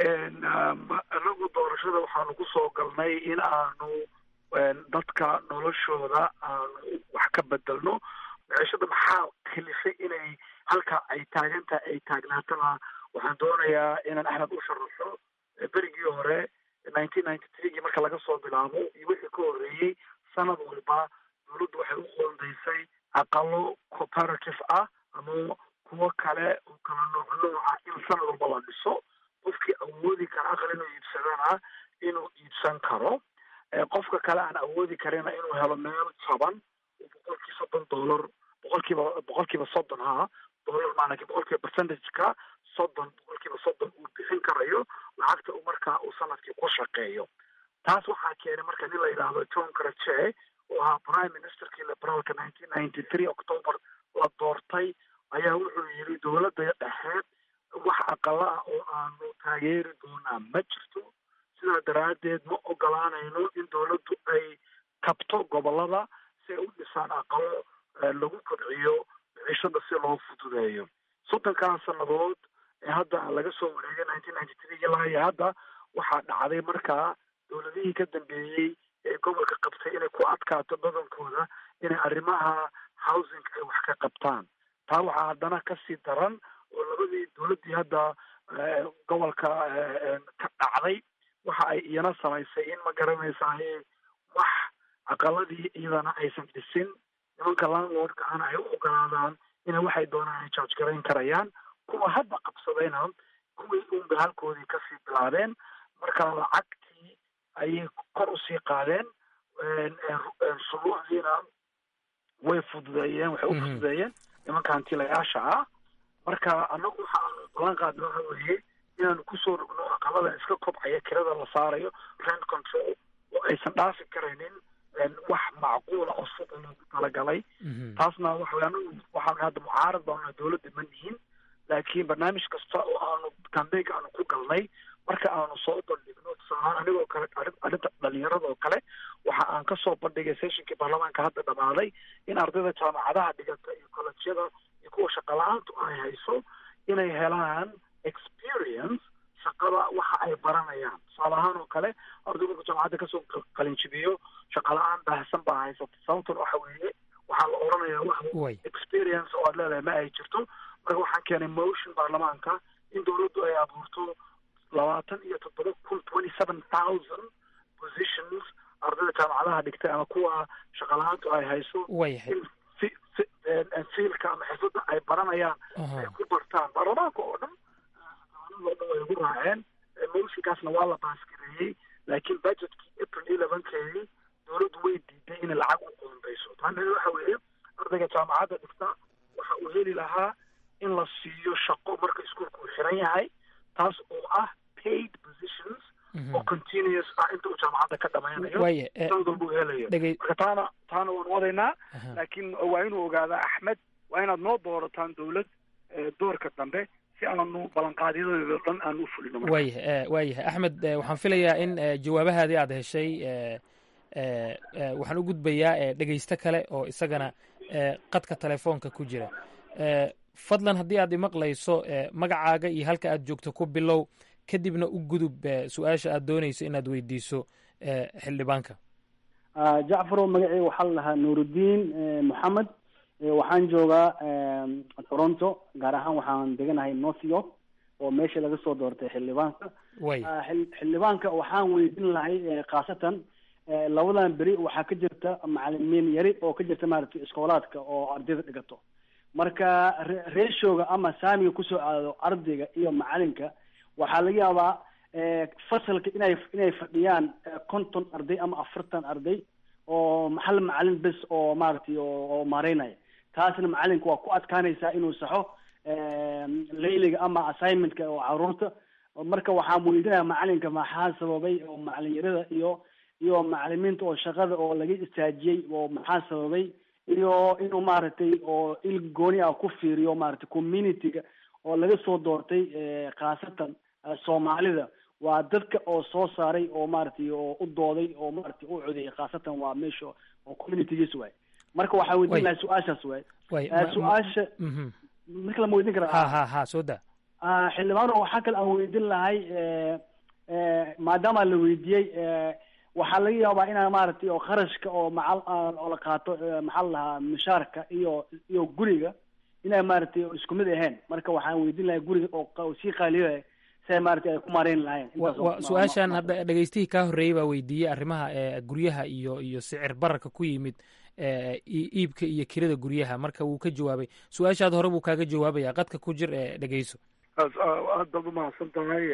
anagu doorashada waxaanu ku soo galnay in aanu dadka noloshooda aanu wax ka bedelno maciishada maxaa kalifay inay halka ay taagantahay ay taagnaatana waxaan doonayaa inaan axmed u sharaxo berigii hore nineteen ninety threegii marka laga soo bilaabo iyo wixii ka horreeyey sanad walba dowladdu waxay u qoondaysay aqalo cooperative ah ama kuwo kale oo kala nooc nooca in sanad walba la dhiso qofkii awoodi kara aqal inuu iibsadana inuu iibsan karo Eh, qofka kale aan awoodi karina inuu helo meel jaban oo boqolkii soddon dollar boqolkiiba boqolkiiba soddon ha dollar maanaki boqolkiiba percentageka soddon boqolkiiba soddon uu bixin karayo lacagta uu markaa uu sanadkii ku shaqeeyo taas waxaa keenay marka nin la yidhaahdo john karache oo ahaa prime ministerkii liberaalka nineteen ninety three october la doortay ayaa wuxuu yidhi dowladda dhexeed wax aqala ah oo aanu taageeri doonaa ma jirto sidaa daraaddeed ma ogolaanayno in dowladdu ay kabto gobolada si ay u dhisaan aqalo eh, lagu kobciyo miciishada si loo fududeeyo soddonkaa sannadood ee hadda laga soo wareegay nineteen ninety three ilaa iyo hadda waxaa dhacday markaa dowladihii ka dambeeyey ee gobolka qabtay inay ku adkaato badankooda inay arrimaha housing ay wax ka qabtaan taa waxaa haddana kasii daran oo labadii dowladdii hadda eh, gobolka eh, eh, ka dhacday waxa ay iyana samaysay in ma garanaysaay wax aqaladii iyadana aysan dhisin nimanka landlordka ana ay u ogolaadaan ina waxay doonaan ay charge garayn karayaan kuwa hadda qabsadayna kuwii unba halkoodii kasii bilaabeen marka lacagtii ayay kor usii qaadeen shuruucdiina way fududeeyeen waxay u fududeeyeen nimanka hantilayaasha ah marka anagu waxa aanu ballan qaadna waxa weeye inaanu kusoo rogno aqalada iska kobcaya kirada la saarayo rent control oo aysan dhaafi karaynin wax macquula oo suuqa loogu talagalay taasna waxa weye anagu waxaan hadda mucaarad baanu dowladda ma nihin laakiin barnaamij kasta oo aanu kambeynka aanu ku galnay marka aanu soo bandhigno tusaalahaan anigoo kale arrin- arrinta dhalinyarada oo kale waxa aan kasoo bandhigay sessionkii baarlamaanka hadda dhamaaday in ardayda jaamacadaha dhigata iyo kolleجyada iyo kuwa shaqa la-aantu ay hayso inay helaan experience shaqada waxa ay baranayaan tusaale ahaan oo kale arday marku jaamacadda kasoo qalinjibiyo shaqa la-aan baahsan baa haysata sababtan waxa weeye waxaa la oranayaa wax experience oo aad leedahay ma ay jirto marka waxaan keenay motion baarlamaanka in dowladdu ay abuurto labaatan iyo toddoba kun twenty seven thousand positions ardayda jaamacadaha dhigtay ama kuwa shaqa la-aantu ay hayso Waayahay. in fi- fi- eh, fiilka ama xirfadda ay baranayaan ay ku bartaan baarlamaanka oo dhan oo dhan way ugu raaceen Eh, motionkaasna waa la baasgareeyey laakiin budgetkii april elevenkeedii dowladdu way diiday inay lacag u qoondayso taana waxa weeye ardayga jaamacadda dhigta waxa uu heli lahaa in la siiyo shaqo marka iskuulka uu xiran yahay taas oo ah paid positions oo continuous ah inta uu jaamacadda ka dhammaynayo Waaye, eh, sanad walba uu helayo dhegey- marka taana taana waan wadaynaa laakiin waa inuu ogaadaa axmed waa inaad noo doorataan dowlad eh, doorka dambe si aanu ballanqaadyadooda dhan aan u fulino marka. waayahay waayahay axmed eh, waxaan filayaa in eh, jawaabahaadii aad heshay eh, eh, eh, waxaan u gudbayaa eh, dhegeysto kale oo isagana eh, qadka telefoonka ku jira Eh, fadlan haddii aad imaqlayso eh, magacaaga iyo halka aad joogto ku bilow kadibna u gudub eh, su-aasha aad doonayso inaad weydiiso eh, xildhibaanka Ah, jacfarow magaceyga waxaa la dhahaa nuurudiin eh, moxamed Eh, waxaan joogaa em, toronto gaar ahaan waxaan deganahay north york oo meesha laga soo doortay xildhibaanka way Ah, xil- xildhibaanka waxaan weydiin lahay eh, khaasatan eh, labadan beri waxaa ka jirta macalimiin yari oo ka jirta maaragtay iskoolaadka oo ardayda dhigato marka re- reeshooga ama saamiga kusoo aado ardayga iyo macalinka waxaa laga yaabaa eh, fasalka inay inay fadhiyaan eh, konton arday ama afartan arday oo hal macalin bes oo maaragtay oo oo maareynaya taasna macalinka waa ku adkaanaysaa inuu saxo em, layliga ama assignmentka oo caruurta marka waxaan weydiinaya macalinka maxaa sababay oo macalinyarada iyo iyo macalimiinta oo shaqada oo laga istaajiyey oo maxaa sababay iyo inuu maaragtay oo il gooni ah ku fiiriyo maaragtay community-ga oo laga soo doortay khaasatan soomaalida waa dadka oo soo saaray oo maaragtay oo u dooday oo maaragtay u codeeyay khaasatan waa meesha oo communitygiis waay marka waxaan weydiin lahay su-aashaas waay su-aasha marka lama weydiin ha karaa ha ha soo da xildhibaano waxaa kale aan weydiin lahay maadaama la weydiiyey waxaa laga yaabaa inaa maaragtay oo kharashka oo macal oo la qaato maxaa la dhahaa mishaarka iyo iyo guriga inay maaragtay isku mid ahayn marka waxaan weydiin lahay guriga oo sii qaaliyo si ay maaragtay ay ku maarayn lahayn wa- wa- su-aashan hadda dhegaystihii kaa horreeyey baa weydiiyey arrimaha ee guryaha iyo iyo sicir bararka ku yimid ee ii- iibka iyo kirada guryaha marka wuu ka jawaabay su-aashaad hore buu kaaga jawaabaya qadka ku jir ee dhegeyso aad baad umahadsan tahay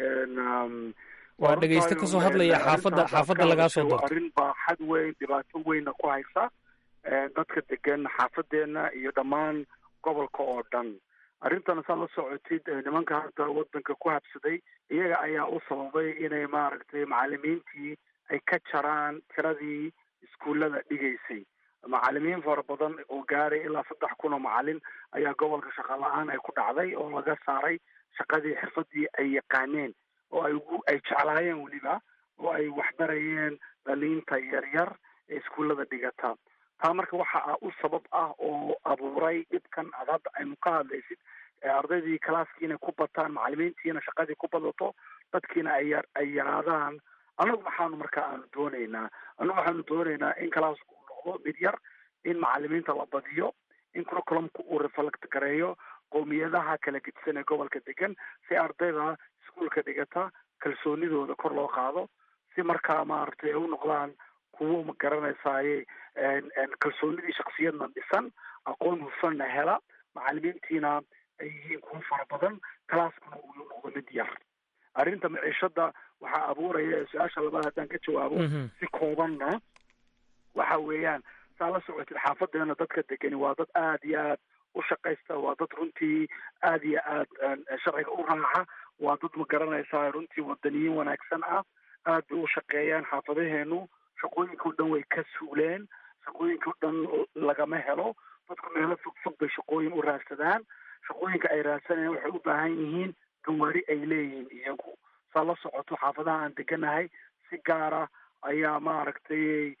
Waa dhegeyste kasoo hadlaya xaafadda- xaafadda lagaa soo doortay. arrin baa xad weyn dhibaato weynna ku haysa dadka degan xaafadeena iyo dhammaan gobolka oo dhan arrintana saa la socotid nimanka hadda wadanka ku habsaday iyaga ayaa u sababay inay maaragtay macalimiintii ay ka jaraan tiradii iskuullada dhigaysay macalimiin fara badan oo gaaray ilaa saddex kun oo macalin ayaa gobolka shaqa la-aan ay ku dhacday oo laga saaray shaqadii xirfadii ay yaqaaneen oo ay ugu ay jeclaayeen weliba oo ay waxbarayeen dhaliinta yaryar ee iskuullada dhigata taa marka waxa u sabab ah oo abuuray dhibkan aad hadda aynu ka hadlaysid ee ardaydii kalaaskii inay ku bataan macalimiintiina shaqadii ku badato dadkiina ay yar ay yaraadaan annagu maxaanu marka aanu doonaynaa annagu waxaanu doonaynaa in kalaasku uu noqdo mid yar in macalimiinta la badiyo in curriculumka uu reflect gareeyo qowmiyadaha kala gedisan ee gobolka degan si ardayda iskuulka dhigata kalsoonidooda kor loo qaado si markaa maaragtay ay u noqdaan kuwo ma garanaysaaye kalsoonidii shaksiyadna dhisan aqoon hufanna hela macalimiintiina ay yihiin kuwo fara badan kalaaskuna uu noqdo mid yar arrinta maciishada waxaa abuuraya su-aasha labaad haddaan ka jawaabo si koobanna waxa weeyaan saa la socotid xaafadeena dadka degani waa dad aad iyo aad u shaqaysta waa dad runtii aad iyo aad sharciga u raaca waa dad ma garanaysaa runtii wadaniyiin wanaagsan ah aad bay u shaqeeyaan xaafadaheenu shaqooyinka o dhan way ka suuleen shaqooyinka o dhan lagama helo dadku meelo fog fog bay shaqooyin u raadsadaan shaqooyinka ay raadsanayaan waxay u baahan yihiin gawaari ay leeyihiin iyagu saa la socoto xaafadaha aan deganahay si gaara ayaa maaragtay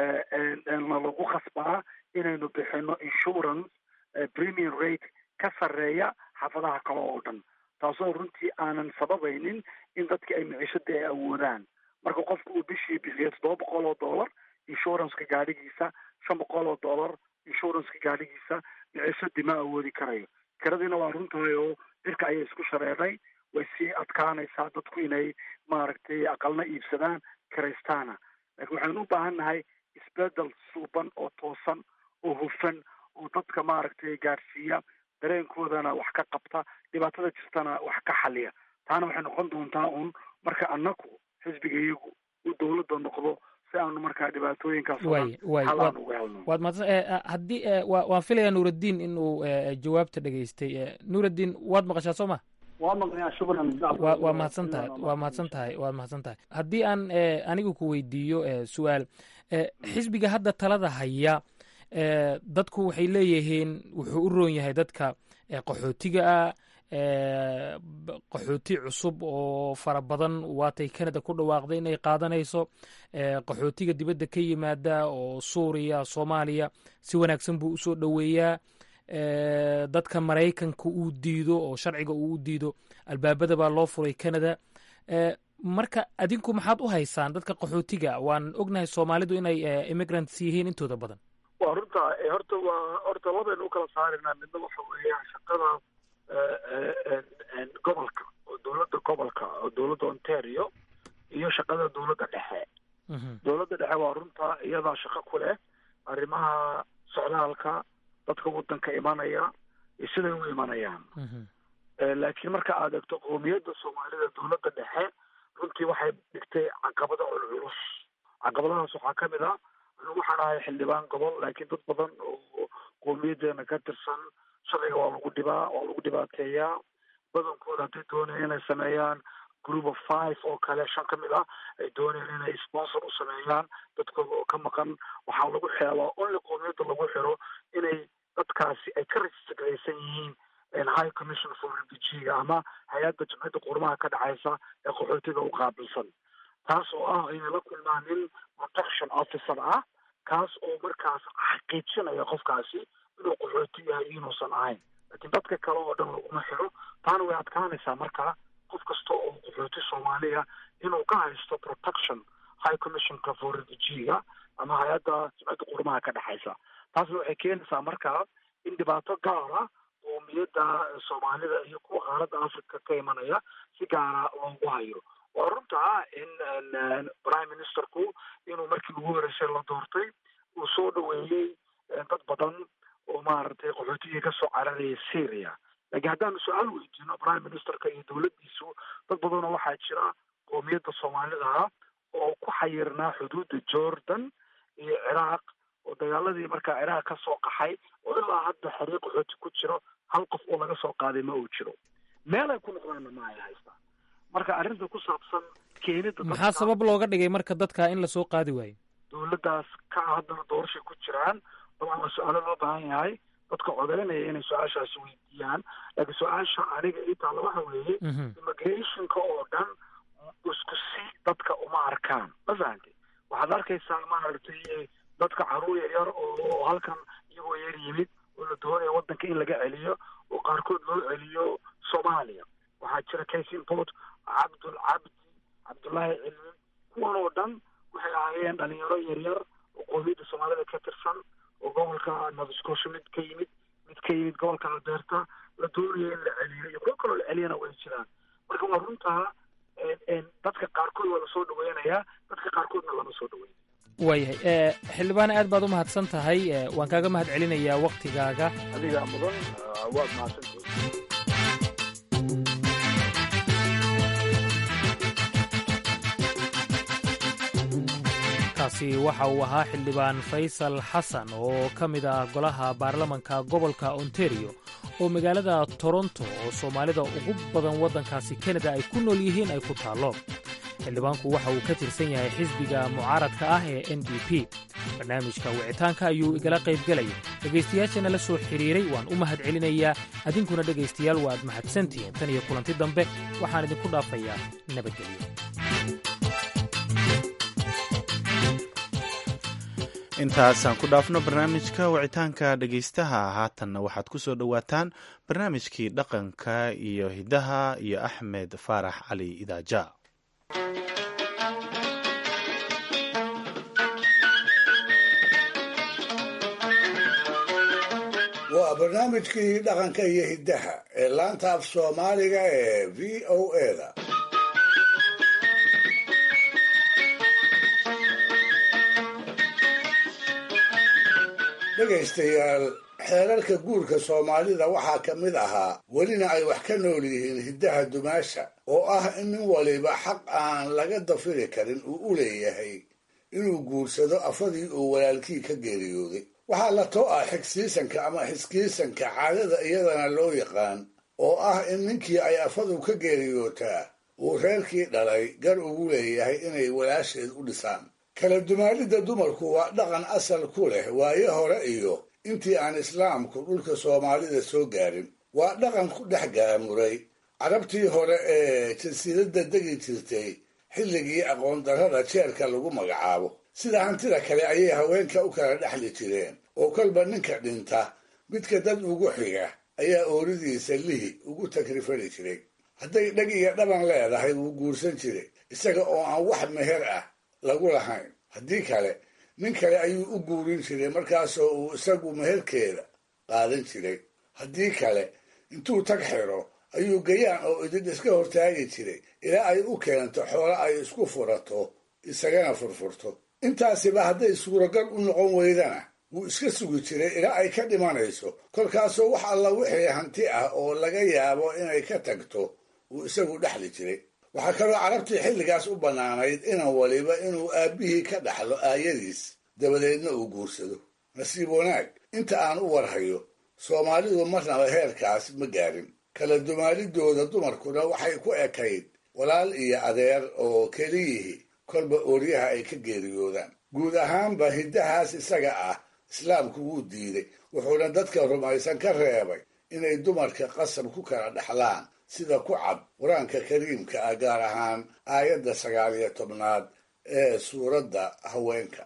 nalagu khasbaa inaynu bixino insurance premium rate ka sarreeya xaafadaha kale oo dhan taasoo runtii aanan sababaynin in dadki ay micishadii ay awoodaan marka qofku uu bishii bixiyo toddoba boqol oo dollar insuranceka gaadhigiisa shan boqol oo dollar insuranceka gaadhigiisa micishadii ma awoodi karayo kiradiina waa runtahay oo cirka ayay isku shareeray way sii adkaanaysaa dadku inay maaragtay aqalna iibsadaan kiraystaana laakiin waxaynu u baahan nahay isbedel suuban oo toosan oo hufan oo dadka maaragtay gaadhsiiya dareenkoodana wax ka qabta dhibaatada jirtana wax ka xaliya taana waxay noqon doontaa un marka annagu xisbiga iyagu uu dowladda noqdo si aanu markaa dhibaatooyinkaas oo dhan waay waay xal waad aan uga helno waad mahadsan eh, eh, haddii eh, waa- waan filayaa nuuraddiin inuu eh, jawaabta dhegaystay eh, nuuraddiin waad maqashaa soo ma waa maqnayaa shukran waa waa mahadsan tahay waa mahadsan tahay waa mahadsan tahay haddii aan eh, anigu ku weydiiyo eh, su-aal eh, xisbiga hadda talada haya eh, dadku waxay leeyihiin wuxuu u roon yahay dadka eh, qaxootiga ah eh, b- qaxooti cusub oo fara badan waatay canada ku dhawaaqday inay qaadanayso eh, qaxootiga dibadda ka yimaada oo suuriya soomaaliya si wanaagsan buu usoo dhoweeyaa eh, dadka maraykanka uu diido oo sharciga uu u diido albaabada baa loo furay canada eh, marka adinku maxaad u haysaan dadka qaxootiga waan ognahay soomaalidu inay eh, immigrants yihiin intooda badan waa runta eh, horta waa horta labaynu u kala saarinaa midna waxa weeyaan shaqada eh, eh, en- gobolka oo dowladda gobolka oo dowladda ontario iyo shaqada dowladda dhexe dowladda dhexe waa runta iyadaa shaqo ku leh arrimaha socdaalka dadka wadanka imanaya iyo siday u imanayaan Eh, laakiin marka aad egto qowmiyadda soomaalida dowladda dhexe runtii waxay dhigtay caqabado culculus caqabadahaas waxaa ka mid ah anigu waxaan ahay xildhibaan gobol laakiin dad badan oo qowmiyadeena ka tirsan sharciga waa lagu dhibaa waa lagu dhibaateeyaa badankooda hadday doonaya inay sameeyaan group of five oo kale shan ka mid ah ay doonayaan inay sponsor u sameeyaan dadkooda oo ka maqan waxaa lagu xeelaa only qoomiyadda lagu xiro inay dadkaasi ay ka registraysan yihiin high commission for refugee ama hay-adda jimciyadda qurmaha ka dhexaysa ee qaxootiga u qaabilsan taas oo ah inay la kulmaan nin protection officer ah kaas oo markaas xaqiijinaya qofkaasi inuu qaxooti yahay inuusan ahayn laakiin dadka kale oo dhan laguma xiro taana way adkaanaysaa markaa qof kasta oo qaxooti soomaaliya inuu ka haysto protection high commissionka for refugee-ga ama hay-adda jimciyadda qurmaha ka dhexaysa taasna waxay keenaysaa markaa in dhibaato gaara qoomiyadda soomaalida iyo kuwa qaaradda africa ka imanaya si gaara loogu hayo waa runtaa in prime ministerku inuu markii ugu horeysay la doortay uu soo dhaweeyey dad badan oo maaragtay qaxootigii kasoo cararaya syria laakiin haddaanu su-aal weydiino prime ministerka iyo dowladdiisu dad badanoo waxaa jira qoomiyadda soomaalida oo ku xayirnaa xuduudda jordan iyo ciraaq oo dagaaladii markaa ciraaq ka soo qaxay oo ilaa hadda xariiq qaxooti ku jiro hal qof oo laga soo qaaday ma uu jiro meel ay ku noqdaanna ma ay haystaan marka arrinta ku saabsan keenida maxaa sabab looga dhigay marka dadka in lasoo qaadi waayo dowladdaas ka haddana doorashay ku jiraan dabcan waa su-aalo loo baahan yahay dadka codeynaya inay su-aashaasi weydiiyaan laakiin su-aasha aniga ii taalla waxa weeye immigrationka oo dhan isku si dadka uma arkaan ma fahantay waxaad arkaysaa maaragtay dadka caruur yar yar oo halkan iyagoo yar yimid oo la doonaya waddanka in laga celiyo oo qaarkood loo celiyo soomaaliya waxaa jira case import cabdul cabdi cabdullaahi cilmi kuwan oo dhan waxay ahaayeen dhalinyaro yaryar oo qoomiyadda soomaalida ka tirsan oo gobolka nova scotia mid ka yimid mid ka yimid gobolka alberta la doonaya in la celiyo iyo kuwo kaloo la celiyana way jiraan marka waa runtaa dadka qaarkood waa lasoo dhaweynayaa dadka qaarkoodna lama soo dhaweynaya waayahay xildhibaan aad baad u mahadsan tahay waan kaaga mahad celinayaa waktigaaga adigaa mudan waad mahadsantihin kaasi waxa uu ahaa xildhibaan faysal xasan oo ka mid ah golaha baarlamanka gobolka ontario oo magaalada toronto oo soomaalida ugu badan waddankaasi kanada ay ku nool yihiin ay ku taallo xildhibaanku waxa uu ka tirsan yahay xisbiga mucaaradka ah ee n d p barnaamijka wicitaanka ayuu igala qaybgelaya dhegaystayaashana la soo xidhiiray waan u mahad celinayaa adinkuna dhegaystayaal waad mahadsantihiin tan iyo kulanti dambe waxaan idinku dhaafayaa nabadgelyo intaasaan ku dhaafno barnaamijka wicitaanka dhegaystaha haatanna waxaad ku soo dhowaataan barnaamijkii dhaqanka iyo hidaha iyo axmed faarax cali idaaja waa barnaamijkii dhaqanka iyo hiddaha ee laanta af soomaaliga ee v o eda dhegaystayaal xeerarka guurka soomaalida waxaa ka mid ahaa welina ay wax ka nool yihiin hiddaha dumaasha oo ah in nin waliba xaq aan laga dafiri karin uu u leeyahay inuu guursado afadii uu walaalkii ka geeriyooday waxaa la too ah xigsiisanka ama xiskiisanka caadada iyadana loo yaqaan oo ah in ninkii ay afadu ka geeriyootaa uu reerkii dhalay gar ugu leeyahay inay walaasheed u dhisaan kala dumaalidda dumarku waa dhaqan asal ku leh waayo hore iyo intii aan islaamku dhulka soomaalida soo gaarin waa dhaqan ku dhex gaamuray carabtii hore ee jasiiradda degi jirtay xilligii aqoondarrada jeerka lagu magacaabo sida hantida kale ayay haweenka u kala dhexli jireen oo kolba ninka dhinta midka dad ugu xiga ayaa ooridiisa lihi ugu takrifali jiray hadday dheg iyo dhaban leedahay wuu guursan jiray isaga oo aan wax meher ah lagu lahayn haddii kale nin kale ayuu u guurin jiray markaasoo uu isagu meherkeeda qaadan jiray haddii kale intuu tag xiro ayuu gayaan oo idin iska hortaagi jiray ilaa ay u keento xoolo ay isku furato isagana furfurto intaasiba hadday suuragal u noqon weydana wuu iska sugi jiray ilaa ay ka dhimanayso kolkaasoo wax alla wixii hanti ah oo laga yaabo inay ka tagto uu isagu dhexli jiray waxaa kaloo carabtii xilligaas u bannaanayd inan waliba inuu aabbihii ka dhaxlo aayadiis dabadeedna uu guursado nasiib wanaag inta aan u warhayo soomaalidu marnaba heerkaas ma gaarin kala dumaalidooda dumarkuna waxay ku ekayd walaal iyo adeer oo keliyihii kolba ooryaha ay ka geeriyoodaan guud ahaanba hiddahaas isaga ah islaamku wuu diiday wuxuuna dadka rumaysan ka reebay inay dumarka qasab ku kala dhexlaan sida ku cad qur-aanka kariimka ah gaar ahaan aayadda sagaal iyo tobnaad ee suuradda haweenka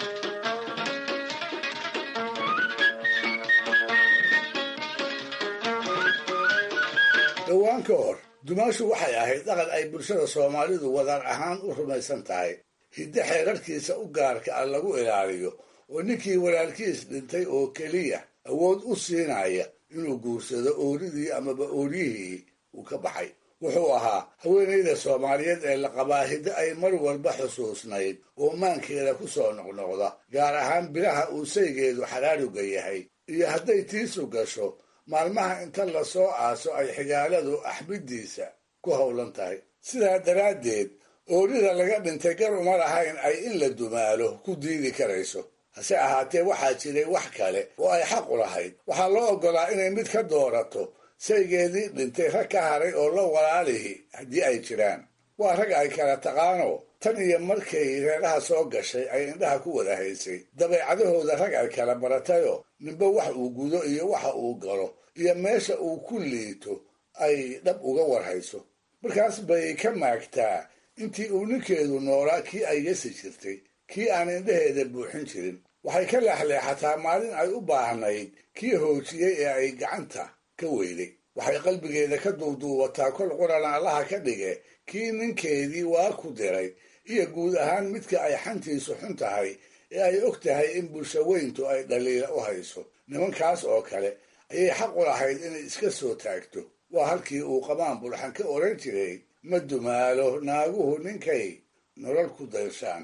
dhowaan ka hor dumaashu waxay ahayd dhaqan ay bulshada soomaalidu wadaan ahaan u rumaysan tahay hiddo xeerarkiisa u gaarka ah lagu ilaaliyo oo ninkii walaalkiis dhintay oo keliya awood u siinaya inuu guursado ooridii amaba ooryihii uu ka baxay wuxuu ahaa haweenayda soomaaliyeed ee la qabaa hiddo ay mar walba xusuusnayd oo maankeeda ku soo noqnoqda gaar ahaan bilaha uu saygeedu xadhaadhuga yahay iyo hadday tiisu gasho maalmaha inta lasoo aaso ay xigaaladu axbiddiisa ku howlan tahay sidaa daraaddeed oorida laga dhintay gar uma lahayn ay in la dumaalo ku diidi karayso hase ahaatee waxaa jiray wax kale oo ay xaq u lahayd waxaa loo oggolaa inay mid ka doorato saygeedii dhintay rag ka haray oo la walaalihi haddii ay jiraan waa rag ay kala taqaano tan iyo markay reeraha soo gashay ay indhaha ku wada haysay dabeecadahooda rag ay kala baratayoo ninba wax uu gudo iyo waxa uu galo iyo meesha uu ku liito ay dhab uga warhayso markaas bay ka maagtaa intii uu ninkeedu noolaa kii ay yasi jirtay kii aan indhaheeda buuxin jirin waxay ka leexleexataa maalin ay u baahnayd kii hoojiyey ee ay gacanta ka weyday waxay qalbigeeda ka duuduubataa kol qurana allaha ka dhige kii ninkeedii waa ku diray iyo guud ahaan midka ay xantiisu xun tahay ee ay og tahay in bulsho weyntu ay dhaliila u hayso nimankaas oo kale ayay xaq u lahayd inay iska soo taagto waa halkii uu qamaan bulxan ka oran jiray ma dumaalo naaguhu ninkay nolol ku dayshaan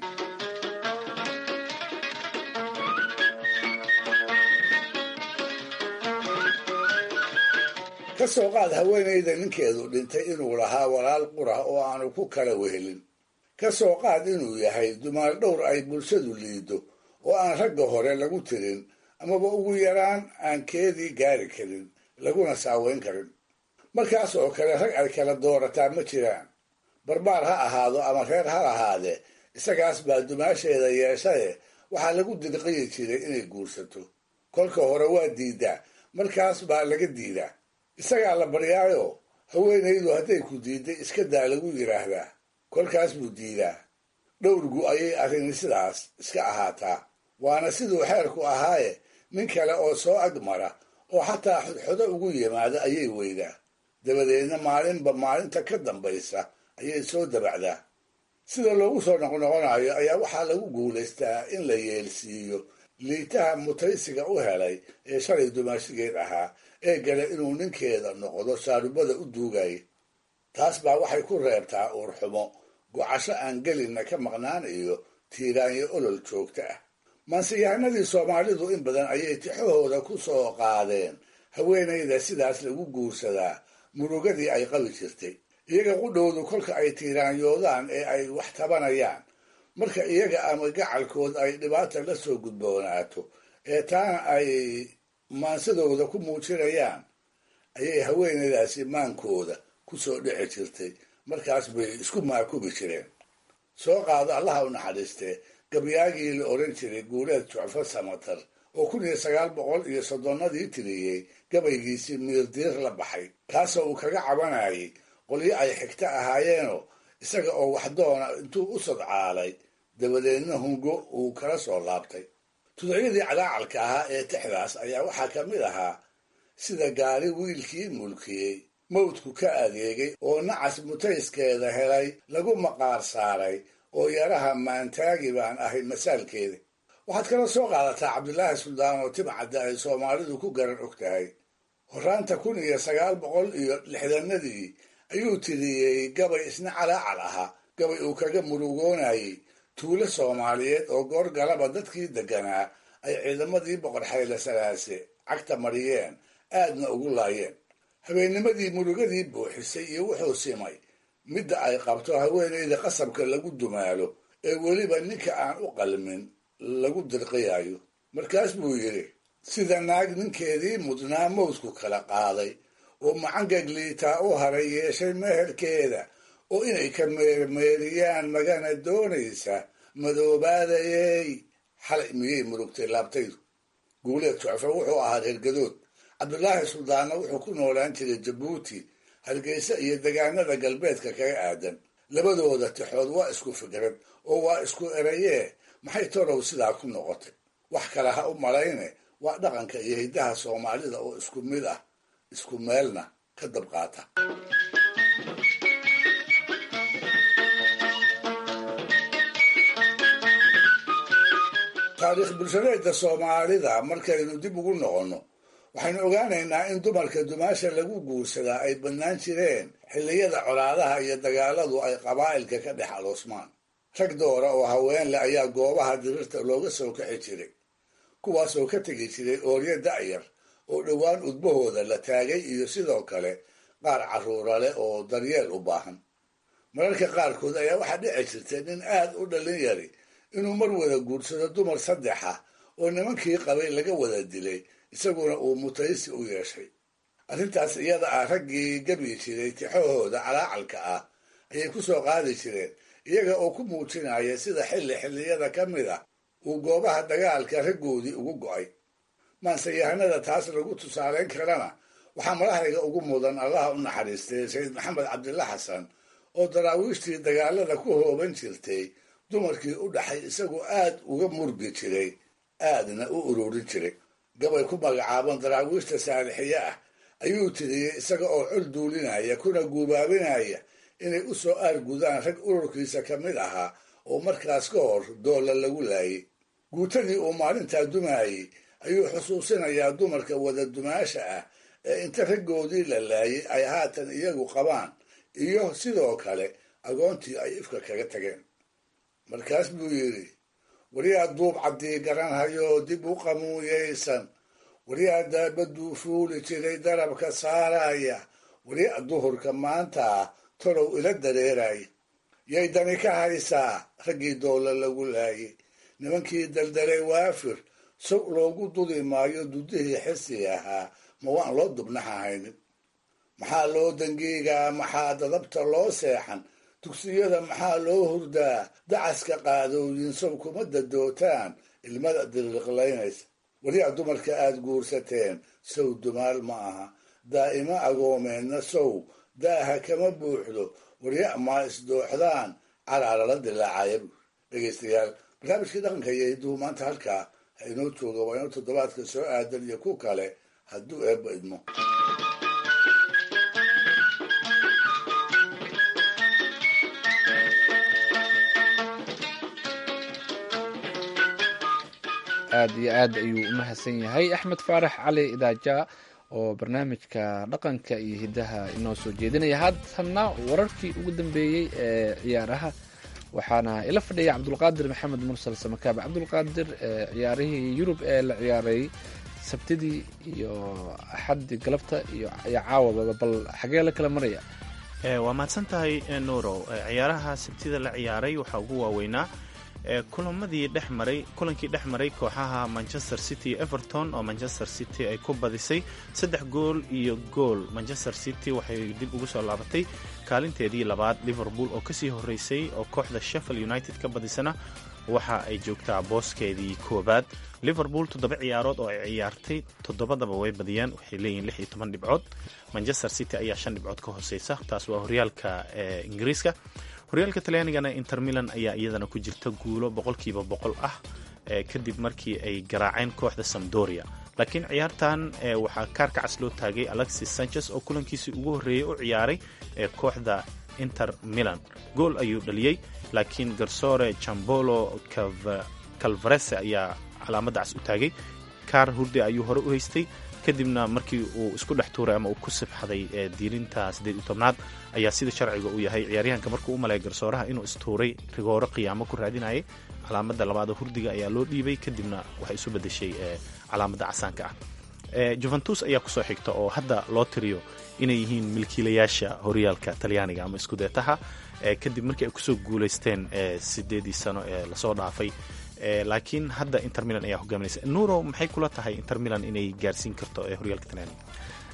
ka soo qaad haweenayda ninkeedu dhintay inuu lahaa walaal qura oo aanu ku kala wehelin ka soo qaad inuu yahay dumaal dhowr ay bulshadu liido oo aan ragga hore lagu tirin amaba ugu yaraan aan keedii gaari karin laguna saaweyn karin markaas oo kale rag ay kala doorataa ma jiraan barbaar ha ahaado ama reer ha lahaadee isagaas baa dumaasheeda yeeshaye waxaa lagu dirqiyi jiray inay guursato kolka hore waa diidaa markaas baa laga diidaa isagaa la baryaayo haweenaydu hadday ku diidday iska daa lagu yidhaahdaa kolkaas buu diidaa dhowrgu ayay arrini sidaas iska ahaataa waana siduu xeerku ahaaye nin kale oo soo agmara oo xataa xodxodo ugu yimaada ayay weydaa dabadeedna maalinba maalinta ka dambaysa ayay soo dabacdaa sida loogu soo noqnoqonayo ayaa waxaa lagu guulaystaa in la yeelsiiyo liitaha mutaysiga u helay ee shalay dumaashigeed ahaa ee gale inuu ninkeeda noqdo shaarubada u duugaya taas baa waxay ku reebtaa uurxumo gocasho aan gelinna ka maqnaan iyo tiiraanyo olol joogta ah maansiyahanadii soomaalidu in badan ayay tixahooda ku soo qaadeen haweenayda sidaas lagu guursadaa murugadii ay qabi jirtay iyaga qudhowdu kolka ay tiiraanyoodaan ee ay wax tabanayaan marka iyaga ama gacalkood ay dhibaata la soo gudboonaato ee taana ay maansadooda ku muujinayaan ayay haweenaydaasi maankooda ku soo dhici jirtay markaas bay isku maakubi jireen soo qaado allaha u naxariistee gabyaagii la odhan jiray guuleed jucfo samatar oo kun iyo sagaal boqol iyo soddonnadii tiriyey gabaygiisii miirdiir la baxay kaasoo uu kaga cabanayay qolyo ay xigto ahaayeenoo isaga oo waxdoona intuu u sodcaalay dabadeedna hungo uu kala soo laabtay tuducyadii calaacalka ahaa ee tixdaas ayaa waxaa ka mid ahaa sida gaari wiilkii mulkiyey mawdku ka adeegay oo nacas mutayskeeda helay lagu maqaar saaray oo yaraha maantaagi baan ahay masaalkeeda waxaad kala soo qaadataa cabdilaahi suldaan oo timcadda ay soomaalidu ku garan og tahay horaanta kun iyo sagaal boqol iyo lixdanadii ayuu tiriyey gabay isna calaacal ahaa gabay uu kaga murugoonayey tuulo soomaaliyeed oo goor galaba dadkii degganaa ay ciidamadii boqor xayle salaase cagta mariyeen aadna ugu laayeen habeennimadii murugadii buuxisay iyo wuxuu simay midda ay qabto haweenayda qasabka lagu dumaalo ee weliba ninka aan u qalmin lagu dirqiyayo markaas buu yidhi sida naag ninkeedii mudnaa mawdku kala qaaday oo macangag liitaa u haray yeeshay meherkeeda oo inay ka meermeeriyaan magana doonaysa madoobaadayey xalay miyay murugtay laabtaydu guuleed jucfe wuxuu ahaa reergadood cabdulaahi suldaanna wuxuu ku noolaan jiray jabuuti hargeysa iyo degaanada galbeedka kaga aadan labadooda tixood waa isku fikrad oo waa isku erayee maxay torow sidaa ku noqotay wax kale ha u malayne waa dhaqanka iyo hiddaha soomaalida oo isku mid ah isku meelna ka dabqaata taariikh bulshadeedda soomaalida markaynu dib ugu noqonno waxaynu ogaanaynaa in dumarka dumaasha lagu guursadaa ay bannaan jireen xilliyada colaadaha iyo dagaaladu ay qabaa'ilka ka dhex aloosmaan rag doora oo haweenle ayaa goobaha dirirta looga soo kaxi jiray kuwaasoo ka tegi jiray ooryo da'yar oo dhowaan udbahooda la taagay iyo sidoo kale qaar carruura leh oo daryeel u baahan mararka qaarkood ayaa waxaa dhici jirtay nin aad u dhallin yari inuu mar wada guursado dumar saddex ah oo nimankii qabay laga wada dilay isaguna uu mutaysi u yeeshay arrintaas iyada ah raggii gabi jiray tixahooda calaacalka ah ayay ku soo qaadi jireen iyaga oo ku muujinaya sida xilli xilliyada ka mid a uu goobaha dagaalka raggoodii ugu go'ay maanseyahanada taas lagu tusaaleyn karana waxaa madaxdayga ugu mudan allaha u naxariistay sayid maxamed cabdilla xasan oo daraawiishtii dagaalada ku hooban jirtay dumarkii u dhaxay isagoo aad uga murgi jiray aadna u ururin jiray gabay ku magacaaban daraawiishta saalixiye ah ayuu tiriyey isaga oo col duulinaya kuna guubaabinaya inay u soo aargudaan rag ururkiisa ka mid ahaa oo markaas ka hor doolla lagu laayay guutadii uu maalintaa dumaayey ayuu xusuusinayaa dumarka wada dumaasha ah ee inta raggoodii la laayay ay haatan iyagu qabaan iyo sidoo kale agoontii ay ifka kaga tageen markaas buu yidhi waryaa duub caddii garanhayoo dib u qamuuyaysan waryaa daabaduu fuuli jiray darabka saaraya waryaa duhurka maanta torow ila dareeraya yay dani ka haysaa raggii doolla lagu laayay nimankii daldaray waafir sow loogu dudi maayo dudihii xisi ahaa ma waan loo dubnaxahaynin maxaa loo dangiigaa maxaa dadabta loo seexan dugsiyada maxaa loo hurdaa dacaska qaadooyin sow kuma dadootaan ilmada diriqlaynaysa weliyaa dumarka aad guursateen sow dumaal ma aha daa'imo agoomeenna sow daaha kama buuxdo warya maa isdooxdaan calaarala dilaacaya buur dhegaystayaal barnaamijkii dhaqanka iyo hidduhu maanta halkaa ha inoo jooga waa inoo toddobaadka soo aadan iyo ku kale hadduu eebba idmo aad iyo aad ayuu u mahadsan yahay axmed faarax cali idaaja oo barnaamijka dhaqanka iyo hiddaha inoo soo jeedinaya haatana wararkii ugu dambeeyey ee ciyaaraha waxaana ila fadhiya cabdulqaadir maxamed mursal samakaab cabdulqaadir ciyaarihii yurub ee la ciyaaray sabtidii iyo axaddii galabta iyo caawababa bal xagee la kala maraya waa mahadsan tahay nuurow ciyaaraha sabtida la ciyaaray waxaa ugu waaweynaa kulamadii dhex maray kulankii dhex maray kooxaha manchester city iyo everton oo manchester city ay ku badisay saddex gool iyo gool manchester city waxay dib ugu soo laabatay kaalinteedii labaad liverpool oo kasii horeysay oo kooxda sheffield united ka badisana waxa ay joogtaa booskeedii koobaad liverpool toddoba ciyaarood oo ay ciyaartay toddobadaba way badiyeen waxay leeyihiin lix iyo toban dhibcood manchester city ayaa shan dhibcood ka hooseysa taas waa horyaalka ingiriiska horyaalka talyaanigana inter milan ayaa iyadana ku jirta guulo boqolkiiba boqol ah kadib markii ay garaaceen kooxda samdoria laakiin ciyaartan waxaa kaarka cas loo taagay alexis sanchez oo kulankiisii ugu horreeyey u ciyaaray ee kooxda inter milan gool ayuu dhaliyey laakiin garsoore jambolo calvarese ayaa calaamadda cas u taagay kaar hurde ayuu hore u haystay kadibna markii uu isku dhex tuuray ama uu ku sibxaday diilinta siddeed iyo tobnaad ayaa sida sharciga uu yahay ciyaaryahanka markuu u malaya garsooraha inuu istuuray rigooro qiyaamo ku raadinayay calaamadda labaad hurdiga ayaa loo dhiibay kadibna waxay isu bedeshay calaamadda casaanka ah juventus ayaa kusoo xigta oo hadda loo tiriyo inay yihiin milkiilayaasha horyaalka talyaaniga ama iskudeetaha kadib markii ay kusoo guulaysteen sideedii sano ee lasoo dhaafay laakiin hadda inter milan ayaa hogaaminaysa nuuro maxay kula tahay inter milan inay gaarsiin karto ee horyaalka talyaaniga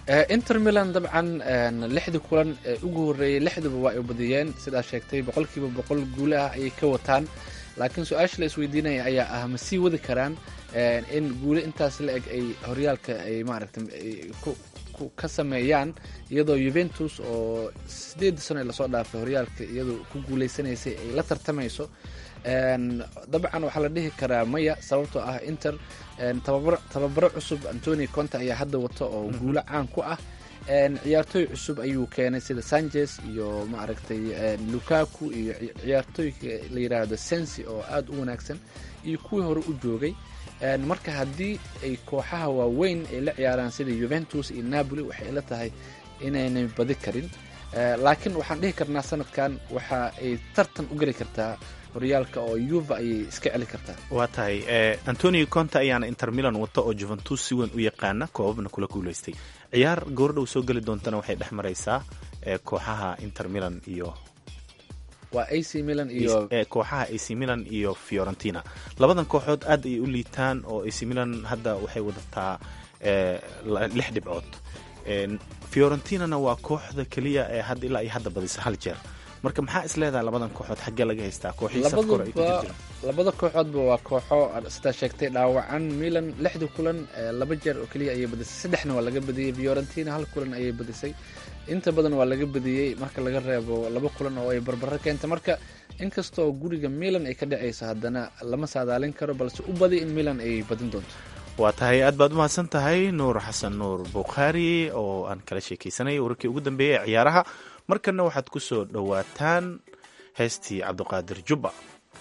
inter milan dabcan lixdii kulan ee ugu horreeyey lixduba waa ay badiyeen sidaa sheegtay boqolkiiba boqol guule ah ayay ka wataan laakiin su-aasha la isweydiinaya ayaa ah ma sii wadi karaan in guule intaas la eg ay horyaalka ay maaragtay ka sameeyaan iyadoo yuventus oo sideedii sano ee lasoo dhaafay horyaalka iyadoo ku guuleysanaysay ay la tartamayso dabcan waxaa la dhihi karaa maya sababtoo ah inter tababaro cusub antoni conte ayaa hadda wato oo guulo caan ku ah ciyaartooy cusub ayuu keenay sida sanchez iyo maaragtay lukaku iyo ciyaartooyka la yidhaahdo sensi oo aada u wanaagsan iyo kuwii hore u joogay marka haddii ay kooxaha waaweyn ay la ciyaaraan sida yuventus iyo napoli waxay ila tahay inaynay badi karin laakiin waxaan dhihi karnaa sanadkan waxa ay tartan u geli kartaa horyaalka oo yuva ayay iska celi kartaa waa tahay antonio conte ayaana inter milan wata oo juventus si weyn u yaqaana koobabna kula guuleystay ciyaar goordhow soo geli doontana waxay dhex maraysaa kooxaha inter milan iyo waa ac milan iyo kooxaha ac milan iyo fiorentina labadan kooxood aad ayay u liitaan oo ac milan hadda waxay wadataa lix dhibcood fiorentinana waa kooxda keliya ee had ilaa iyo hadda badisa hal jeer marka maxaa is leedahay labadan kooxood xaggee laga haystaa kooxihii safka hore ay ku jirjiraan labada kooxoodba waa kooxo sidaa sheegtay dhaawacan milan lixda kulan laba jeer oo keliya ayay badisay saddexna waa laga badiyey fiorentina hal kulan ayay badisay inta badan waa laga badiyey marka laga reebo laba kulan oo ay barbaro keenta marka inkastoo guriga milan ay ka dhacayso haddana lama saadaalin karo balse u badi in milan ay badin doonto waa tahay aad baad umahadsan tahay nuur xasan nuur bukhaari oo aan kala sheekaysanay wararkii ugu dambeeyey ee ciyaaraha markanna waxaad ku soo dhowaataan heestii cabdiqaadir jubba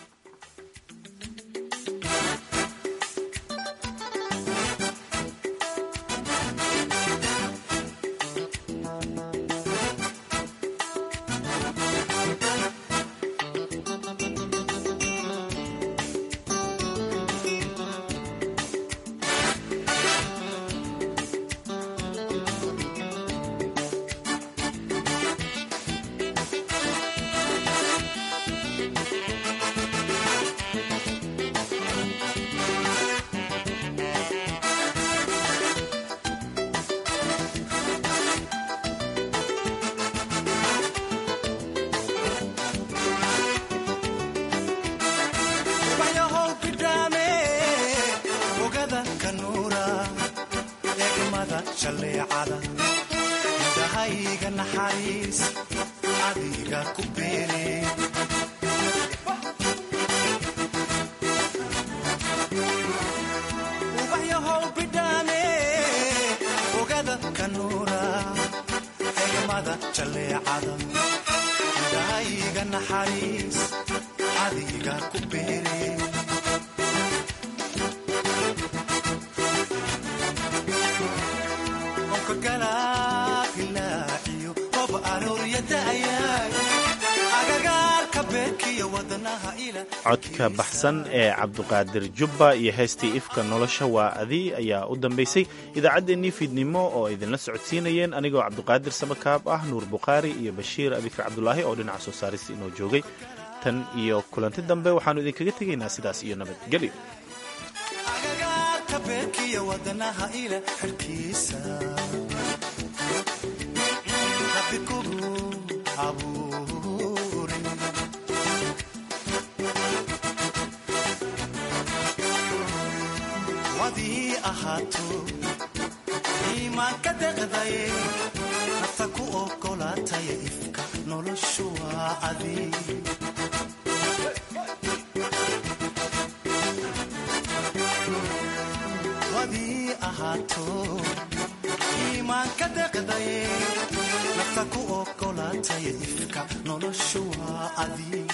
codka baxsan ee cabduqaadir jubba iyo heestii ifka nolosha waa adi ayaa u dambaysay idaacaddeenii fiidnimo oo idinla socodsiinayeen anigoo cabduqaadir samakaab ah nuur bukhaari iyo bashiir abikar cabdulaahi oo dhinaca soo saarista inoo joogay tan iyo kulanti dambe waxaannu idinkaga tegaynaa sidaas iyo nabadgelyo iimaanka deqdaye nafta ku ogolaataya ifka noloshu waa adi wadii ahaato iimaanka deqdaye nafta ku ogolaataya ifka noloshu waa adi